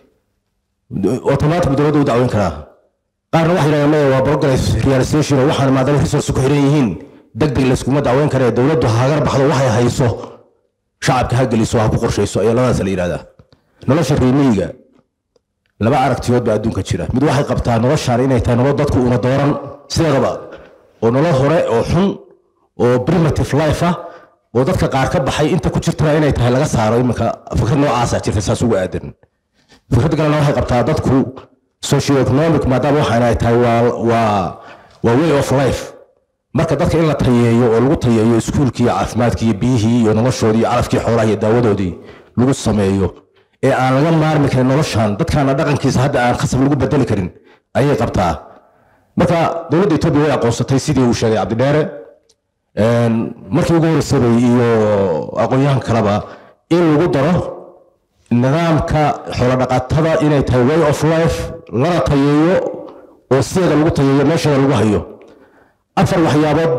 automatic dowladdu u dacweyn karaa qaarna waxay yidhahdaan maya waa progress realization oo waxaan maadaama resource ku xiran yihiin deg deg layskuma dacweyn karee dowladdu hagar baxdo waxay hayso shacabka ha geliso ha ku qorshayso ayaa labadaas la yidhahdaa nolosha reemiyiga laba aragtiyood baa adduunka jira mid waxay qabtaa noloshaan inay tahay nolol dadku una dooran sideedaba oo nolol hore oo xun oo primitive life ah oo dadka qaar ka baxay inta ku jirtana inay tahay laga saaro iminka fikrad noocaasa jirta saas ugu aadan fikrad kalena waxay qabtaa dadku socioeconomic maadaama waxaan ay tahay waa waa waa way of life marka dadka in la tayeeyo oo lagu tayeeyo iskuulkii iyo caafimaadkii iyo biyihii iyo noloshoodii iyo calafkii xoolaha iyo daawadoodii lagu sameeyo ee aan laga maarmi karin noloshan dadkaana dhaqankiisa hadda aan khasab lagu bedeli karin ayay qabtaa marka dowladda etoobiya way aqoonsatay sidii uu sheegay cabdidheere markii ugu horreysabay iyo aqoon-yahan kaleba in lagu daro nidaamka xoolodhaqatada inay tahay way of life lana tayeeyo oo sideeda lagu tayeeyo meesheeda lagu hayo afar waxyaabood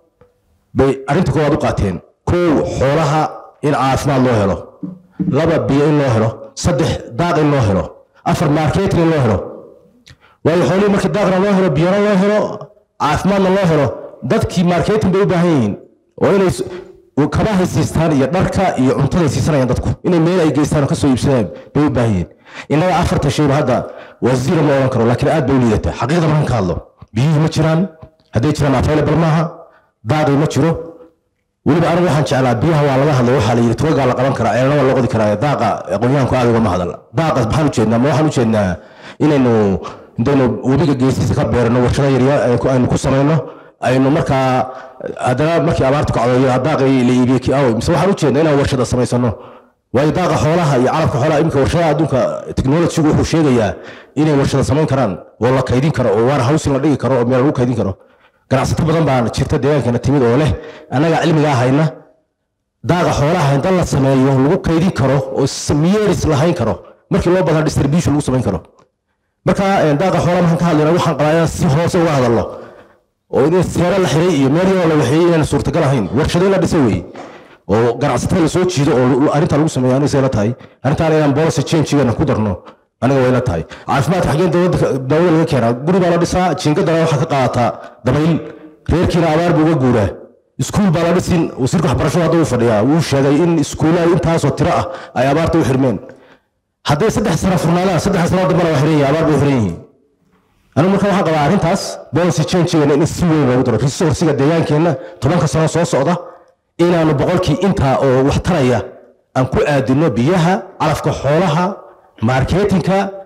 bay arrinta koowaad u qaateen kow xoolaha in caafimaad loo helo laba biyo in loo helo saddex daaq in loo helo afar marketing in loo helo waayo xoolihii markii daaqna loo helo biyana loo helo caafimaadna loo helo dadkii marketing bay u baahan yihiin oo inay kabahay siistaan iyo dharka iyo cuntaday siisanayaan dadku inay meel ay geystaan oo kasoo iibsadaan bay u baahan yihiin innaga afarta shayba hadda wasiira ma odhan karo laakiin aad bay u liidataa xaqiiqda markan ka hadlo biyihii ma jiraan hadday jiraan available maaha daaqii ma jiro weliba anigu waxaan jeclaa biyaha waa laga hadlay waxaa la yidhi tugagaa la qaban karaa ceelna waa loo qodi karaa daaqa aqoonyahanku aad ugama hadal daaqa maxaan ujeednaa ma waxaan ujeednaa inaynu intaynu webiga geestiisa ka beerano warshado yaryar aynu ku samayno aynu markaa haddana markii abaartu kacdo daaqii la iibiyey kii awey mise waxaan ujeednaa inaan warshada samaysano waayo daaqa xoolaha iyo calabka xoolaha iminka warshadaha adduunka technologygu wuxuu sheegayaa inay warshada samayn karaan oo la kaydin karo oo waana hawsin la dhigi karo oo meel lagu kaydin karo ganacsato badan baa jirta deegaankeena timid oo leh annaga cilmigaa hayna daaqa xoolaha inta la sameeyo lagu kaydin karo oo miyeris lahayn karo markii loo badan distribution lagu samayn karo marka daaqa xoolaha markaan ka hadlayna waxaan qabaa inaan si hoose uga hadalno oo in seero la xiray iyo meel yaroo la waxeeyey inaan suurtagal ahayn warshado in la dhisay weeye oo ganacsatada lasoo jiido oo arrintaa lagu sameeyo aniga say la tahay arrintaan inaan policy changegeena ku darno aniga way la tahay caafimaadka xaggeen dowladda daawada laga keenaa guri baa la dhisaa jiingadana waxaa ka qaadataa dabayl reerkiina abaar buu uga guuraa iskuul baa la dhisin wasiirka waxbarashada hadda uu fadhiyaa wuu sheegay in iskuulaha intaasoo tiro ah ay abaarta u xirmeen hadday saddex sano furnaadaan saddex sano dambana waa xiran yihin abaar bay u xiran yihiin anigu marka waxaan qabaa arrintaas policy changegeena in si weyn loogu daro resourciga deegaankeenna tobanka sano soo socda inaanu boqolkii intaa oo wax taraya aan ku aadino biyaha calafka xoolaha marketinka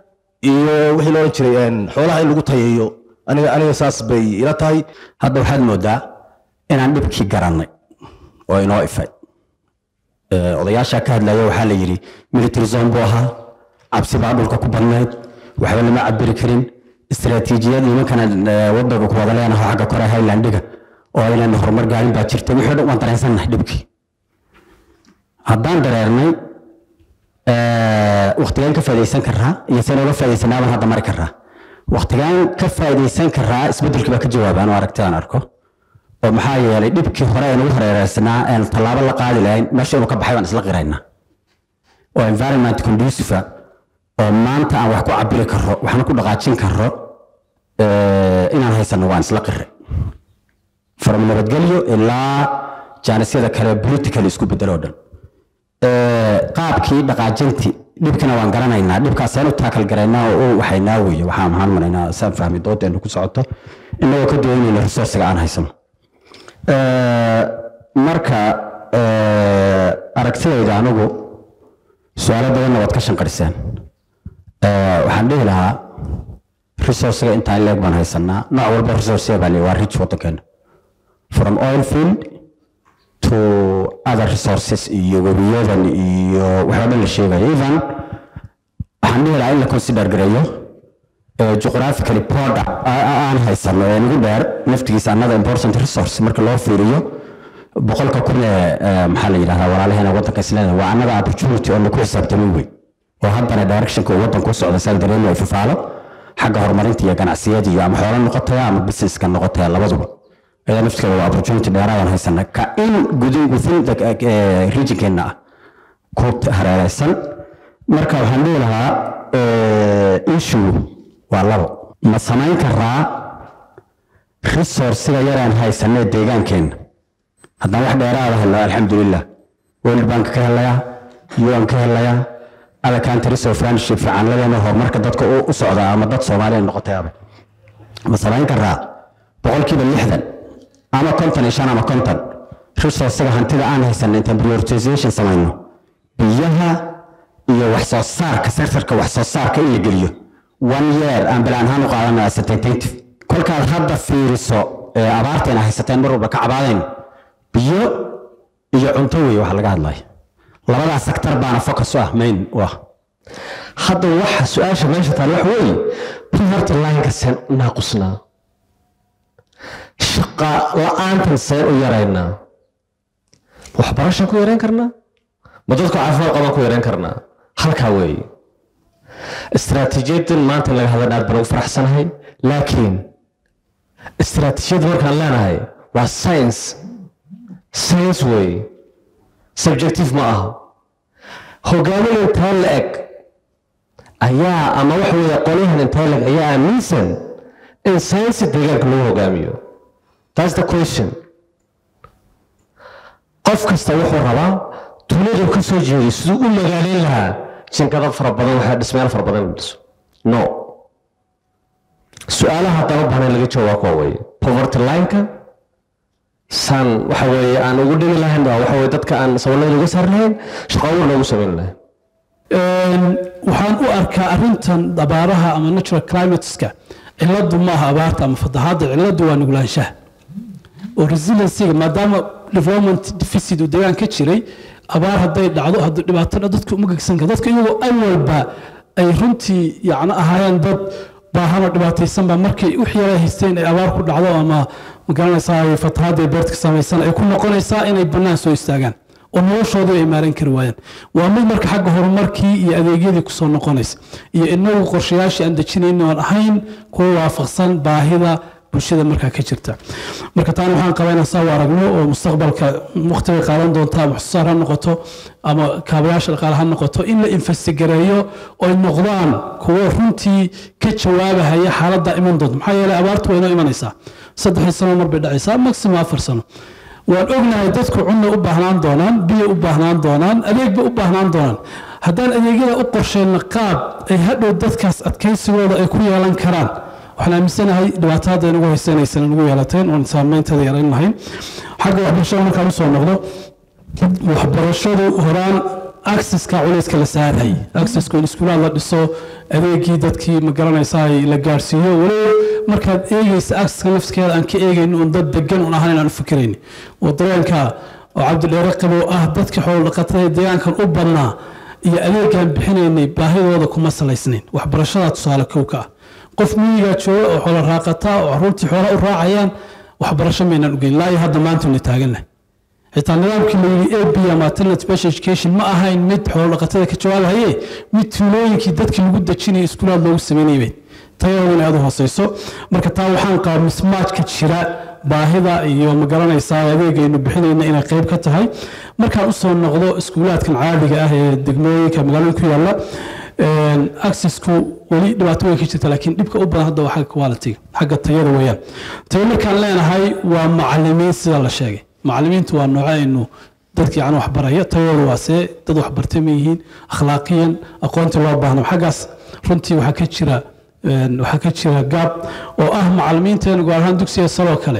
iyo wixii la odhan jiray een, xoolaha in lagu tayeeyo aniga aniga saas bay ila tahay hadda waxaad moodaa inaan dhibkii garannay oo inoo ifay Ee, odayaasha ka hadlaya waxaa la yidhi military zone buu ahaa cabsi baa dhulka ku badnayd waxba lama cabiri karin istaraatiijiyad nimankana ee, wadanka ku wada leenaho xagga kore highlandiga oo aynan horumar gaarin baa jirta wixii o dhan waan dareensannahay dhibkii haddaan dareernay waktigaan ka faa'idaysan karaa iyo seen uga faa'idaysanaa baan hadda mari karaa waktigaan ka faa'idaysan karaa isbeddelkii baa ka jawaabaan oo aragtidaan arko oo maxaa yeelay dhibkii hore ee nagu hareereysanaa een tallaabo la qaadi lahayn meesha inuu ka baxay baan isla qiraynaa oo environment conducive oo maanta aan wax ku cabiri karo waxna ku dhaqaajin karo eh, inaan haysano waan isla qiray from nabadgelyo ilaa jaanisyada kale political isku bedelo dhan Eh, qaabkii dhaqaajintii dhibkina waan garanaynaa dhibkaasaan u taakal garaynaa oo u waxaynaa weeye waxaan maxaan maraynaa saan fahmi doodeenu ku socoto inagoo ka doonayna resourciga aan haysano Eh, marka eh, aragtidayda anigu su-aalo badanna waad ka shanqariseen Eh, waxaan dhihi lahaa resourciga intaan leeg baan haysanaa nooc walba resourciga baa leeyahay waa rich wadankeena from oil field to other resources iyo webiyadan iyo waxaa dhan la sheegayo even waxaan dhihi lahaa in la consider gareeyo eh, geographically border a- a- aan haysano ee nagu dheer naftigiisa another important resource marka loo fiiriyo boqolka kun ee eh, maxaa la yidhahdaa walaalaheena wadanka isleeda waa another opportunity oo laku xisaabtamin wey oo haddana directionka uu wadanku u socda saa dareemi ay fafaalo xagga horumarinta iyo ganacsiyada iyo ama xoolo noqotaya ama businesska noqotaya labaduba ayaa naftigeeda waa opportunity dheeraadaan haysana ka in gudin within the eh, regionkeena ah ku hareereysan marka waxaan dhihi lahaa eh, issue waa labo ma samayn karaa resourciga yaraan haysanee deegaankeenna haddaan wax dheeraada helno alxamdulilah world bank ka helayaa un ka helayaa other countries of friendship fiican ladeena horumarka dadka u u socda ama dad soomaaliya noqotayaaba ma samayn karaa boqolkiiba lixdan ama konton iyo shan ama konton resourciga hantida aan haysan intaan prioritization samayno biyaha iyo wax soo saarka sektorka wax soo saarka in la geliyo one year aan bilaan ahaan u qaadana as a tentative kolkaad hadda fiiriso ee abaarteena haysateen mar walba ka cabaadayn biyo iyo cunto weeye waxa laga hadlaya labadaas sektor baana focus u ah main u ah hadda waxa su-aasha meesha taal waxa weeye poverty lineka seen naaqusnaa shaqa la-aantan seen u yaraynaa waxbarashaan ku yarayn karnaa ma dadku caafimaad qabaan ku yarayn karnaa halkaa weeye istaraatiijiyadan maanta in laga hadlan aad baan ugu faraxsanahay laakiin istaraatiijiyadda markaan leenahay waa science science weeye subjective ma aha hogaamin intaa la eg ayaa ama waxa weeye qolyahan intaa la eg ayaa aaminsan in science deegaanka lagu hogaamiyo that's the question qof kasta wuxuu rabaa duniyadu ka soo jeeday siduu u magaaleyn lahaa jinkado fara badan waxaa dhismayaal fara badan la dhiso no su-aalaha haddaan u baahnay laga jawaab kuwa weeye poverty lineka saan waxa weeye aan ugu dhimi lahayn waa waxa weeye dadka aan saboolada uga saari lahayn shaqo abuur loogu samayn lahayn waxaan u arkaa arrintan abaaraha ama natural climateska ciladu maaha abaarta ama fatahaadda ciladu waa nuglaanshaha oo resiliencyga maadaama development deficit uu deegaan ka jiray abaar hadday dhacdo hadduu dhibaato dha dadka uma gegsan kara dadka iyagoo awalba ay runtii yacni ahaayeen dad baahano dhibaataysan baa markay wix yara haysteen ay abaar ku dhacdo ama magaranaysaa ay fatahaadda ay beerta ka samaysan ay ku noqonaysaa inay bannaan soo istaagaan oo noloshoodii ay maaran kari waayaan waa mid marka xagga horumarkii iyo adeegyadii kusoo noqonaysa iyo inagu qorshayaashii aan dejinayno aan ahayn kuwa waafaqsan baahida bulshada markaa ka jirta marka taana waxaan qabaa inaan saa u aragno oo mustaqbalka waqtiga qaadan doonta ama waxsoosaar ha noqoto ama kaabayaasha dhaqaale ha noqoto in la investigareeyo oy noqdaan kuwo runtii ka jawaabahaya xaaladda iman doonta maxaa yeelay abaartu waa inoo imanaysaa saddexii sano mar bay dhacaysaa maximum afar sano waan ognahay dadku cunna u baahnaan doonaan biyo u baahnaan doonaan adeegba u baahnaan doonaan haddaan adeegyada u qorsheyno qaab ay hadhow dadkaas adkaysigooda ay ku yeelan karaan waxaan aaminsanahay dhibaato hadda inagu haysanaysan inagu yeelateen oon saameynteeda yarayn lahayn xagga waxbarashada markaan usoo noqdo waxbarashadu horaan accesska culayska la saaray accesska in iskuulaad la dhiso adeegii dadkii ma garanaysaa la gaarsiiyo weliba markaad eegaysa akska nafskeeda aan ka eegayn un dad degan un ahaan inaan u fikirayn oo dareenka oo cabdidheere qabow ah dadkii xoolo dhaqatada ee deegaankan u badnaa iyo adeegaan bixinaynay baahidooda kuma salaysnayn waxbarashada tusaale kow ka ah qof miyigaa jooga oo xoolo raaqataa oo caruurtii xoola u raacayaan waxbarasho maynaan ugeyn laa iyo hadda maantaynu taagannahay xitaa nidaamkii la yidhi a b ama alternate special education ma ahayn mid xoolo dhaqatada ka jawaabahaye mid tuulooyinkii dadkii lagu dejinaya iskuulaad loogu sameynayay bay tayadooda inay aad u hooseyso marka taa waxaan qabaa mismaajka jira baahida iyo ma garanaysaa adeegaynu bixinayna inay qayb ka tahay markaan usoo noqdo iskuulaadkan caadiga ah ee degmooyinka magaalooyin ku yaalla accessku weli dhibaato way ka jirta laakiin dhibka u badan hadda waa xagga quality xagga tayada weeyaan tayo markaan leenahay waa macalimiin sida la sheegay macalimiintu waa nooco aynu dadka yani waxbaraya tayadooda waa see dad waxbartay ma yihiin akhlaaqiyan aqoonta loo baahno xaggaas runtii waxaa ka jira waxaa ka jira gaab oo ah macalimiinteenu gaar ahaan dugsiga saloo kale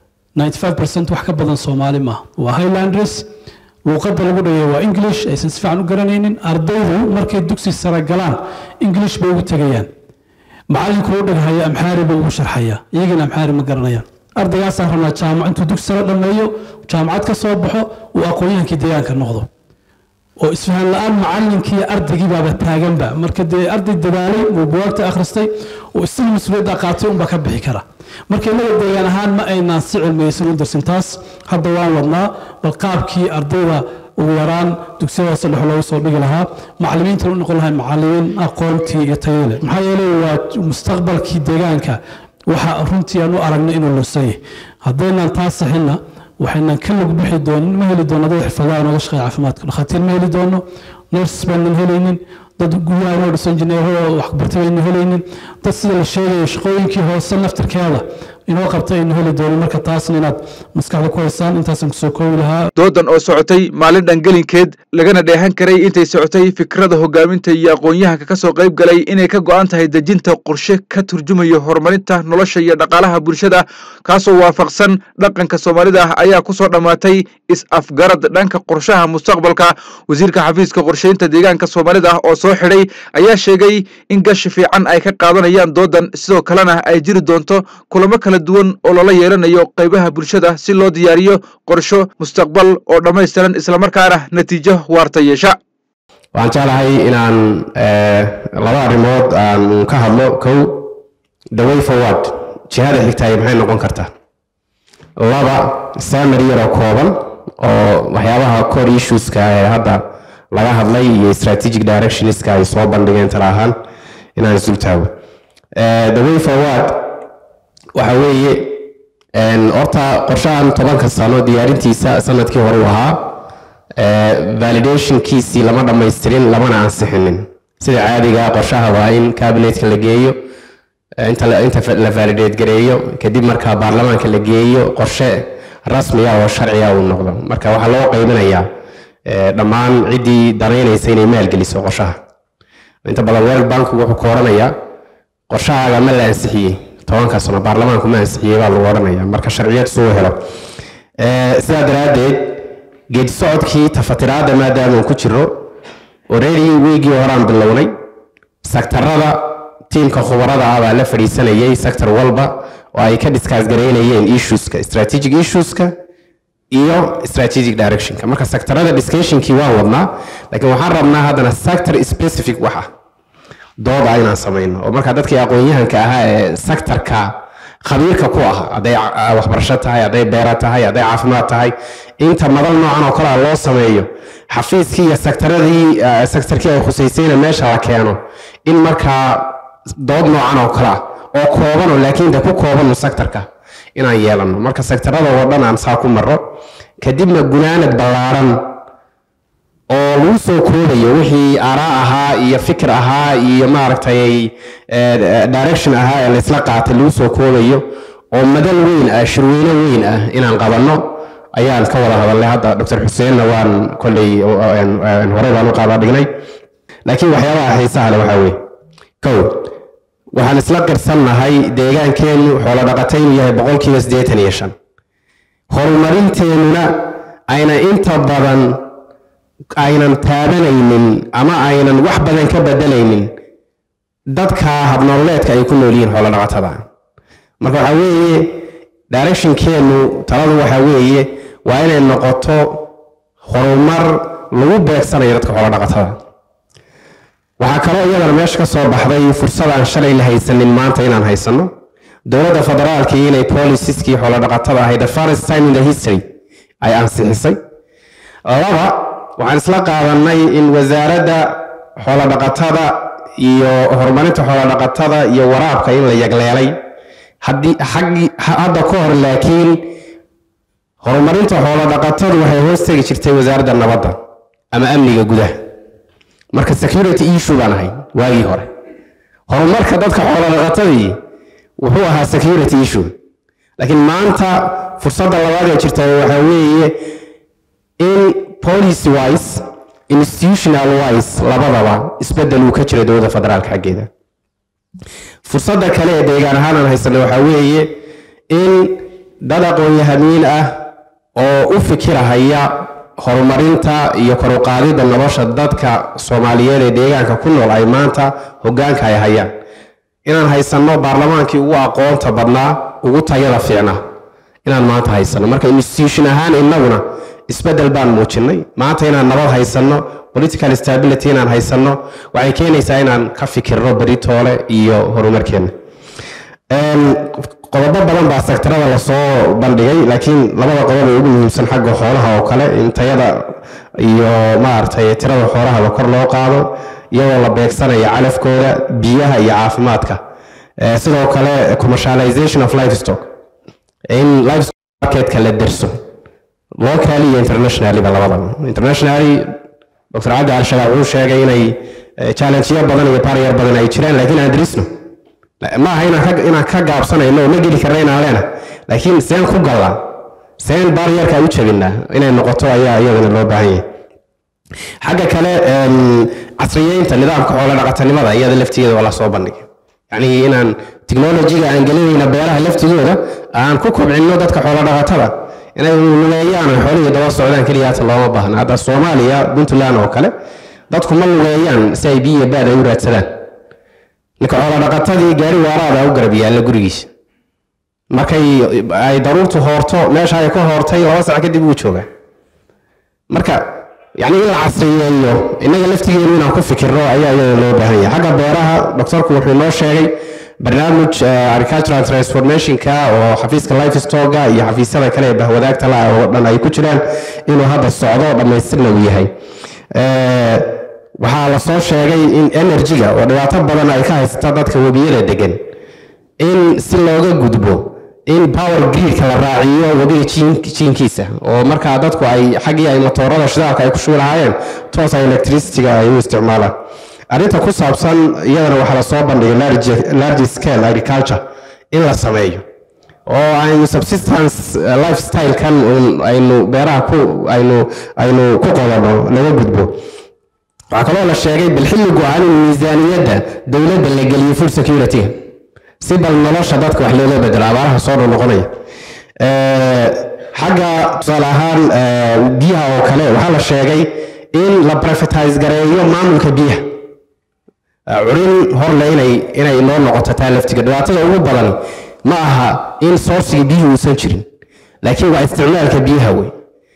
95% wax ka badan soomaali maaha waa highlanders luuqadda lagu dhageeyo waa english aysan si fiican u garanaynin ardaydu markay dugsi sare galaan english bay ugu tegayaan macalinku u dhaghaya amxaari buu ugu sharxaya iyagana amxaari ma garanayaan ardaygaasaa rabnaa jaamac intuu dugsi sare dhammeeyo jaamacad ka soo baxo uu aqoon-yahankii deegaanka noqdo oo isfahan la-aan macalinkii ardaygii baaba taaganba marka dee arday dadaalay uu buwaagta akhristay oo isaga mas-uuliyadda qaatay unbaa ka bixi kara marka innaga deegaan ahaan ma aynaan si cilmiyeysan u darsin taas hadda waan wadnaa bal qaabkii ardayda ugu yaraan dugsiyada saddex loogu soo dhigi lahaa macalimiintan u noqon lahay macalimiin aqoontii iyo tayale maxaa yeelay waa mustaqbalkii deegaanka waxa runtii aan u aragnay inuu lunsanyay haddaynaan taas saxinna waxaynan ka lug bixi doonin ma heli doono dad xirfadaha nooga shaqeeya caafimaadka dhakhaatiir ma heli doono nurses baanan helaynin dad guryaha noo dhisan jineerada waxbartay baynan helaynin dad sida la sheegayo shaqooyinkii hoose naftirkeeda inoo qabtay aynu heli doonin marka taasna inaad maskaxda ku haysaan intaasaan kusoo koobi lahaa doodan oo socotay maalin dhangelinkeed lagana dheehan karay intay socotay fikrada hogaaminta iyo aqoon-yahanka ka soo qayb galay inay ka go'an tahay dejinta qorshe ka turjumayo horumarinta nolosha iyo dhaqaalaha bulshada kaasoo waafaqsan dhaqanka soomaalida ah ayaa ku soo dhammaatay is-afgarad dhanka qorshaha mustaqbalka wasiirka xafiiska qorsheynta deegaanka soomaalida ah oo soo xidhay ayaa sheegay in gashi fiican ay ka qaadanayaan doodan sidoo kalena ay jiri doonto kulamo kala duwan oo loola yeelanayo qaybaha bulshada si loo diyaariyo qorsho mustaqbal oo dhammaystiran islamarkaana natiijo waarta yeesha waxaan jeclahay inaan laba arrimood aan ka hadlo kow the way forward jihada xigtaay maxay noqon kartaa laba summary yaroo kooban oo waxyaabaha core issueska ee hadda laga hadlay iyo strategic directionska ay soo bandhigeen tala ahaan inaan isul taago the way forward waxa weeye horta qorshahan tobanka sano diyaarintiisa sanadkii hore u ahaa validationkiisii lama dhammaystirin lamana ansixinin sida caadiga qorshaha waa in cabinetka la geeyo inta la validate gareeyo kadib markaa baarlamaanka la geeyo qorshe rasmiya oo sharciya uu noqdo marka waxaa loo qaybinayaa dhammaan ciddii danaynaysa inay maalgeliso qorshaha inta badan world bank wuxuu ka oranayaa qorshahaaga ma la ansixiyey tobanka sano baarlamaanku ma ansixiyey baa lagu odhanaya marka sharciyad suu helo sidaa daraaddeed geedi socodkii tafatiraadda maadaama uu ku jiro already weegii horaan bilownay sektarada tiimka khubarada ah baa la fadhiisanayay sector walba oo ay ka discuss gareynayeen issueska strategic issueska iyo strategic directionka marka sektarada discussionkii waan wadnaa laakiin waxaan rabnaa haddana sector specific wax ah dooda inaan samayno oo marka dadkii aqoon-yahanka ahaa ee sektarka khabiirka ku ah hadday waxbarasho tahay hadday beera tahay hadday caafimaad tahay inta madal noocan oo kalea loo sameeyo xafiiskii iyo sektaradii sektarkii ay khusaysayna meesha la keeno in markaa dood noocan oo kale ah oo koobanoo laakiin de ku koobanu sektarka inaan yeelano marka sektarada oo dhan aan saa ku maro kadibna gunaanad ballaaran oo lagu soo koobayo wixii aaraa ahaa iyo fikir ahaa iyo maaragtay direction ahaa ee laysla qaatay lagu soo koobayo oo madal weyn ah shirweyne weyn ah inaan qabanno ayaan ka wada hadalnay hadda dr xuseenna waan kolley hore baan u qaada dhignay laakiin waxyaabaha xiisaha le waxaa weye kow waxaan isla qirsannahay deegaankeennu xoolo dhaqata inuu yahay boqolkiiba siddeetan iyo shan horumarinteennuna ayna inta badan aynan taabanaynin ama aynan wax badan ka bedelaynin dadka habnololeedka ay ku nool yihiin xoolo dhaqatada marka waxaa weeye directionkeenu taladu waxaa weeye waa inay noqoto horumar lagu beegsanayo dadka xoolo dhaqatada waxaa kaloo iyadana meesha ka soo baxday fursad aan shalay la haysanin maanta inaan haysano dowladda federaalkii inay policieskii xoolo dhaqatada ahayd the first time in the history ay ansixisay laba waxaan isla qaadanay in wasaaradda xoolo dhaqatada iyo horumarinta xoolo dhaqatada iyo waraabka in la yagleelay haddii xaggii hadda ka hor laakiin horumarinta xoolo dhaqatadu waxay hoos tegi jirtay wasaaradda nabadda ama amniga gudaha marka security issue baan ahay waagii hore horumarka dadka xoolo dhaqatadii wuxuu ahaa security issue laakiin maanta fursadda labaad ee jirta waxaa weeye in policy wise institutional wise labadaba isbedel uu ka jiro dowladda federaalka xaggeeda fursadda kale ee deegaan ahaan aan haysanay waxaa weeye in dad aqoon-yahamiin ah oo u fikirahaya horumarinta iyo kor u qaadidda nolosha dadka soomaaliyeed ee deegaanka ku nool ay maanta hoggaanka ay hayaan inaan haysanno baarlamaankii ugu aqoonta badnaa ugu tayada fiicnaa inaan maanta haysanno marka institution ahaan innaguna isbedel baan muujinnay maanta inaan nabad haysanno political stability inaan haysanno waxay keenaysaa inaan ka fikirno beritoole iyo horumarkeenna qodobo badan baa sektarada lasoo bandhigay laakiin labada qodob ee ugu muhiimsan xagga xoolaha oo kale in tayada iyo maaragtay tirada xoolahaba kor loo qaado iyadoo la beegsanayo calafkooda biyaha iyo caafimaadka sidoo kale commercialization of livestock in livestock marketka la derso locally iyo internationally-ba labadaba internationally dr cabdi al-shabaab wuxuu sheegay inay challengeyo badan iyo barrier badan ay jiraan laakiin aan darisno ma aha inaan ka gaabsanayno ma geli karna inaan leena laakiin seen ku gallaa seen barrierka u jabinaa inay noqoto ayaa iyadana loo baahan yahay xagga kale casriyeynta nidaamka xoolo dhaqatanimada iyada laftigeeda waa lasoo bandhigay yacni inaan technologiga aan gelinayna beeraha laftigooda aan ku kobcinno dadka xoolo dhaqatada inay lugeeyaan oo xoolihii daba socdaan keliya hata looma baahna hadda soomaaliya puntland oo kale dadku ma lugeeyaan si ay biyo baad ay u raadsadaan ninka xoolo dhaqatadii gaari waaraada u garab yaalla gurigiisa markay ay daruurtu hoorto meesha ay ka hoortay laba sac kadib wuu joogaa marka yacni in la casriyeeyo innaga laftigeenu inaan ku fikirno ayaa iyada loo baahan yahay xagga beeraha doctorku wuxuu noo sheegay barnaamij agricultural transformationka oo xafiiska lifestoga iyo xafiisyada kale ee bahwadaagta la oo dhan ay ku jiraan inuu hadda socdo dhammaystirna uu yahay waxaa la soo sheegay in energy-ga oo dhibaato badan ay ka haysata dadka webiyada degan in si looga gudbo in power gridka la raaciyo webiga jiinkiisa oo markaa dadku ay xaggii ay matoorada shidaalka ay ku shubi lahaayeen toosa electricity-ga ay u isticmaalaan arrinta ku saabsan iyadana waxaa lasoo bandhigay large scale agriculture in la sameeyo oo aynu subsistence lifestyle-kan aynu beeraha ku aynu aynu ku qodanno laga gudbo waxaa kaloo la sheegay bilxilli go-aan in miisaaniyadda dowladda la geliyo food security si bal nolosha dadka wax looga bedelo abaaraha soo noqonaya xagga tusaale ahaan biyaha oo kale waxaa la sheegay in la privatize gareeyo maamulka biyaha curin horle inay inay noo noqoto taa laftiga dhibaatada ugu badan ma aha in sourciga biyuhu uusan jirin laakiin waa isticmaalka biyaha wey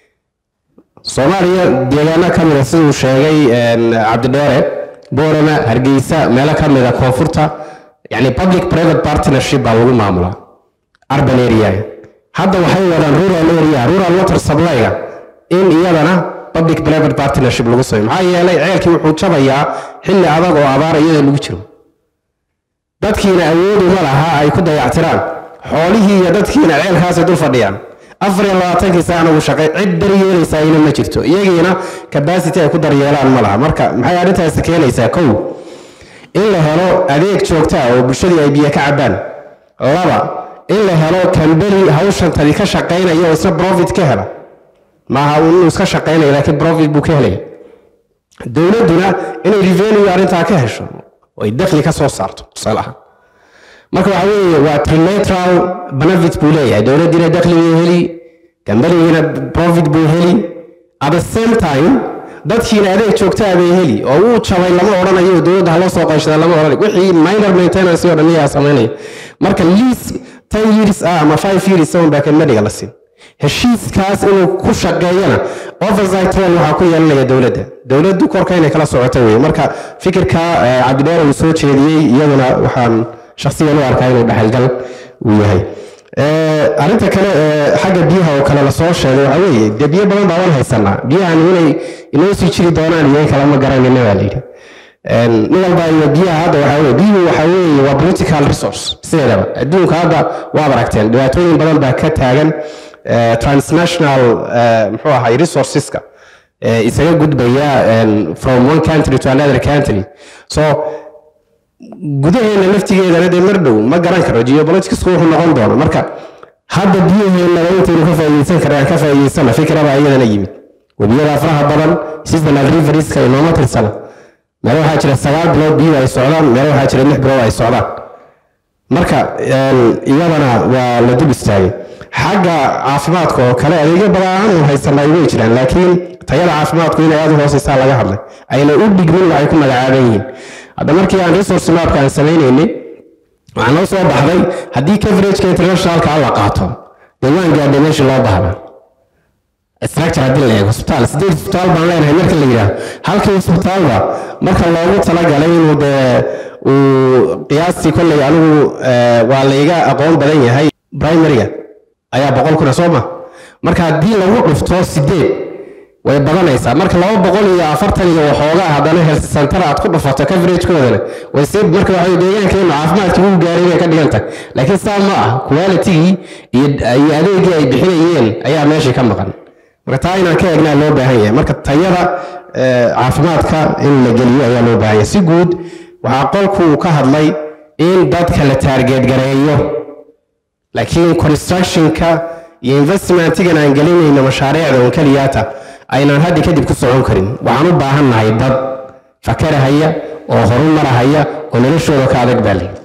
soomaaliya deegaano ka mida siduu sheegay cabdidheere boorama hargeysa meelo ka mida koonfurta yani public private partnership baa lagu maamulaa urban area hadda waxay wadaan rural area rural water supply-ga in iyadana public private partnership lagu sameyo maxaa yeelay ceelkii wuxuu jabayaa xilli adag oo abaara iyada lagu jiro dadkiina awoodu ma laha ay ku dayactiraan xoolihii iyo dadkiina ceelkaasay dul fadhiyaan afar iyo labaatankii saana uu shaqay cid daryeelaysaa ina ma jirto iyagiina capacity ay ku daryeelaan ma laha marka maxay arrintaasi keenaysaa kow in la helo adeeg joogta ah oo bulshadii ay biyo ka cabaan laba in la helo kambani hawshantani ka shaqaynaya oo isna profit ka hela maaha inuu iska shaqaynayo laakiin profit buu ka helaya dowladduna inay revenue arrintaa ka hesho oo ay dakhli ka soo saarto tusaale ahaan marka waxa weeye waa trilateral benefit buu leeyahay dowladdiina dakhli buu heli kambanigiina profit buu heli at the same time dadkiina adeeg joogtaa bay heli oo uu jabay lama odhanayo dowladda haloo soo qayshada lama odhanayo wixii minor maintenance oo dhan iyaa samaynaya marka lease ten years ah ama five years on baa kelmadiga la siin heshiiskaas inuu ku shaqeeyana oversight role waxaa ku yeelanaya dowladda dowladdu korka inay kala socoto weye marka fikirka eh, cabdidheer uu soo jeediyey iyaduna waxaan shakhsiyan u arkaa inuu dhexalgal uu yahay Eh, arrinta kale ee xagga biyaha oo kale lasoo sheegay waxaa weeye dee biyo badan baa waan haysanaa biyahan inay inoo sii jiri doonaan iyo in kale ma garanayna baa layidhi En, nin walba iyo biyaha hadda waxaa weye biyuhu waxaa weeye waa political resource sideedaba adduunka hadda waad aragteen dhibaatooyin badan baa ka taagan eh, transnational eh, muxuu ahay resourceska eh, isaga gudbaya en, from one country to another country so gudaheena laftigeedana dee mar dhow ma garan karo geopoliticsku wuxuu noqon doona marka hadda biyaheennaba intaynu ka faa'iideysan karaan ka faa'iideysana fikraba iyadana yimid webiyada faraha badan seasonal riverska inooma tirsana meelo waxaa jira sagaal bilood biyo ay socdaan meelo waxaa jira lix bilood ay socdaan marka en, iyadana waa la dul istaagay xagga caafimaadka oo kale adeegyo badan oo haysanay way jiraan laakiin tayada caafimaadku inay aad u hooseysaa laga hadlay ayna u dhigmin waxay ku magacaaban yihiin hadda markii aan resource mapka aan samaynaynay waxaa noo soo baxday haddii coverageka internationalka la qaato dee waan gaadhay meeshii loo baahna structure haddii la eego hospitaal sideed hospitaal baan leenahay marka la yidhaahdo halkii hospitaalba marka loogu talagalay inuu dee uu qiyaastii kolley anigu eh, waa layga aqoon badan yahay primaryga ayaa boqol kuna soo ma marka haddii lagu dhufto sideed way badanaysaa marka laba boqol iyo afartan iyo waxoogaa haddana health center aad ku dhufato coveragekoodana way sii marka waxa deegaankeenu caafimaadkii uu gaaray bay ka dhigan tahay laakiin saa ma ah qualitygii iyo iyo adeegii ay bixinayeen ayaa meeshii ka maqan marka taa inaan ka eegnaa loo baahan yahay marka tayada eh, caafimaadka in la geliyo ayaa loo baahan yahay si guud waxaa qolku uu ka hadlay in dadka la taarget gareeyo laakiin constructionka iyo investmentigan aan gelinayno mashaariicda un keliyaata aynaan haddi kadib ku socon karin waxaan u baahannahay dad fakarahaya oo horumarahaya oo noloshooda ka adag baa leh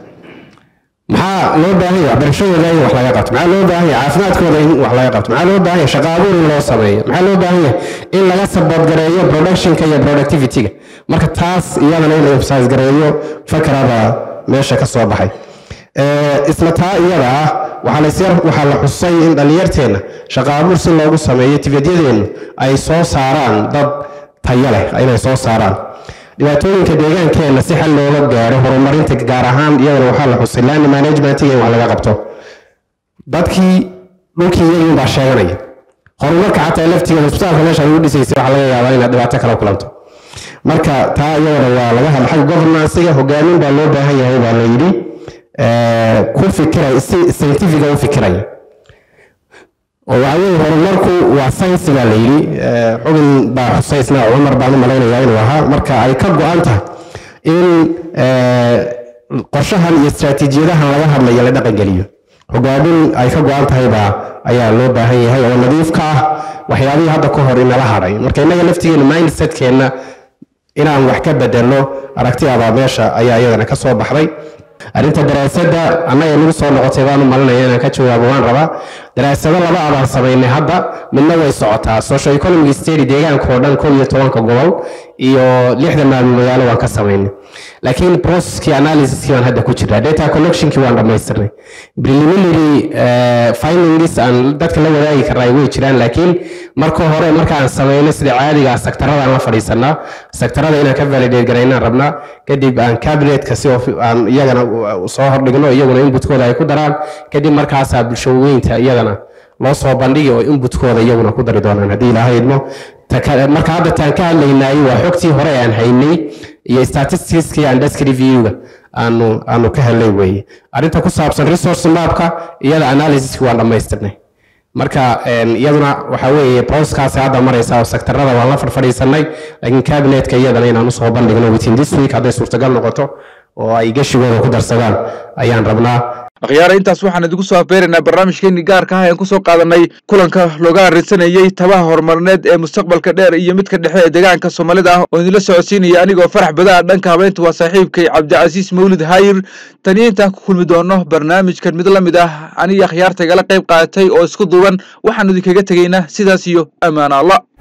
maxaa loo baahan yahay waxbarashadooda in wax laga qabto maxaa loo baahan yahay caafimaadkooda in wax laga qabto maxaa loo baahan yahay shaqo abuur in loo sameeyo maxaa loo baahan yahay in laga support gareeyo productionka iyo productivityga marka taas iyadana in la emphasize gareeyo fakarada meesha ka soo baxay Eh, isla taa iyada ah waxaa la isyar waxaa la xusay in dhallinyarteenna shaqo abuur si loogu sameeyo tibeedyadeennu ay soo saaraan dad tayo leh inay soo saaraan dhibaatooyinka deegaankeenna si xal looga gaaro horumarinta gaar ahaan iyadana waxaa la xusay land managementiga in wax laga qabto dadkii dhulkii iyagiin baa sheeganaya horumarka xataa laftigeeda isbitaalka meesha lagu dhisaysay waxaa laga yaabaa inaad dhibaato kala kulanto marka taa iyadana waa laga hadla xagga governansiga hogaamin baa loo baahan yahay baa la yidhi eh, ku fikiraya si scientifica u fikiraya oo waxa weeye horumarku waa science baa la yidhi eh, xubin baa xusaysna cumar baan u malaynayaa inuu ahaa marka ay ka go-an tahay in eh, qorshahan iyo istaraatiijiyadahan laga hadlayo la dhaqangeliyo hogaamin ay ka go-an tahay baa ayaa loo baahan yahay oo nadiif ka ah waxyaabihii hadda ka hor inala hadhay marka innaga laftigeena mindsetkeenna inaan wax ka bedelno aragtidaada meesha ayaa iyadana ka soo baxday arrinta daraasadda annaga nagu soo noqotay baan u malinaya inaan ka jawaabo waan rabaa daraasado laba abaan samaynay hadda midna way socotaa social economic study deegaanka oo dhan kow iyo tobanka gobol iyo lixda maalmo magaalo waan ka samaynay laakiin processkii analysiskii baan hadda ku jiraa data collectionkii waan dhammaystirnay preliminary eh, findings aan dadka la wadaagi karnaa way jiraan laakiin marka hore markaan samayno sida caadiga ah sektaradaan la fadhiisanaa sektarada inaan ka validate garaynaan rabnaa kadib aan cabinetka si of- aan iyagana u- u soo hordhigno iyaguna inputkooda ay ku daraan kadib markaasaa bulshaweynta iyagana loo soo bandhigi oo inputkooda iyaguna ku dari doonaan haddii ilaahay idmo Ta ka- marka hadda taan ka hadlaynay waa xogtii hore aan haynay iyo statisticskii aan desk reviewga aanu aanu ka helnay weeye arrinta ku saabsan resource mapka iyada analysiski waan dhammaystirnay marka em, iyaduna waxa weeye processkaasi hadda maraysa oo sektarada waan la farfadhiisanay laakiin cabinetka iyadana inaan usoo bandhigno within this week hadday suurtagal noqoto oo ay geshigooda ku darsadaan ayaan rabnaa akhyaara intaas waxaan idigu soo afbeeraynaa barnaamijkeenii gaarka ah ean kusoo qaadanay kulanka looga arrinsanayey tabaha horumarineed ee mustaqbalka dheer iyo midka dhexe ee deegaanka soomaalida ah oo idinla socodsiinaya anigoo farax badaa dhanka habeynta waa saaxiibkay cabdicasiis mawlid hayir taniyo intaan ku kulmi doono barnaamijkan mid la mid ah aniga akhyaarta igala qayb qaadatay oo isku duuban waxaanu idinkaga tegaynaa sidaas iyo ammaan allah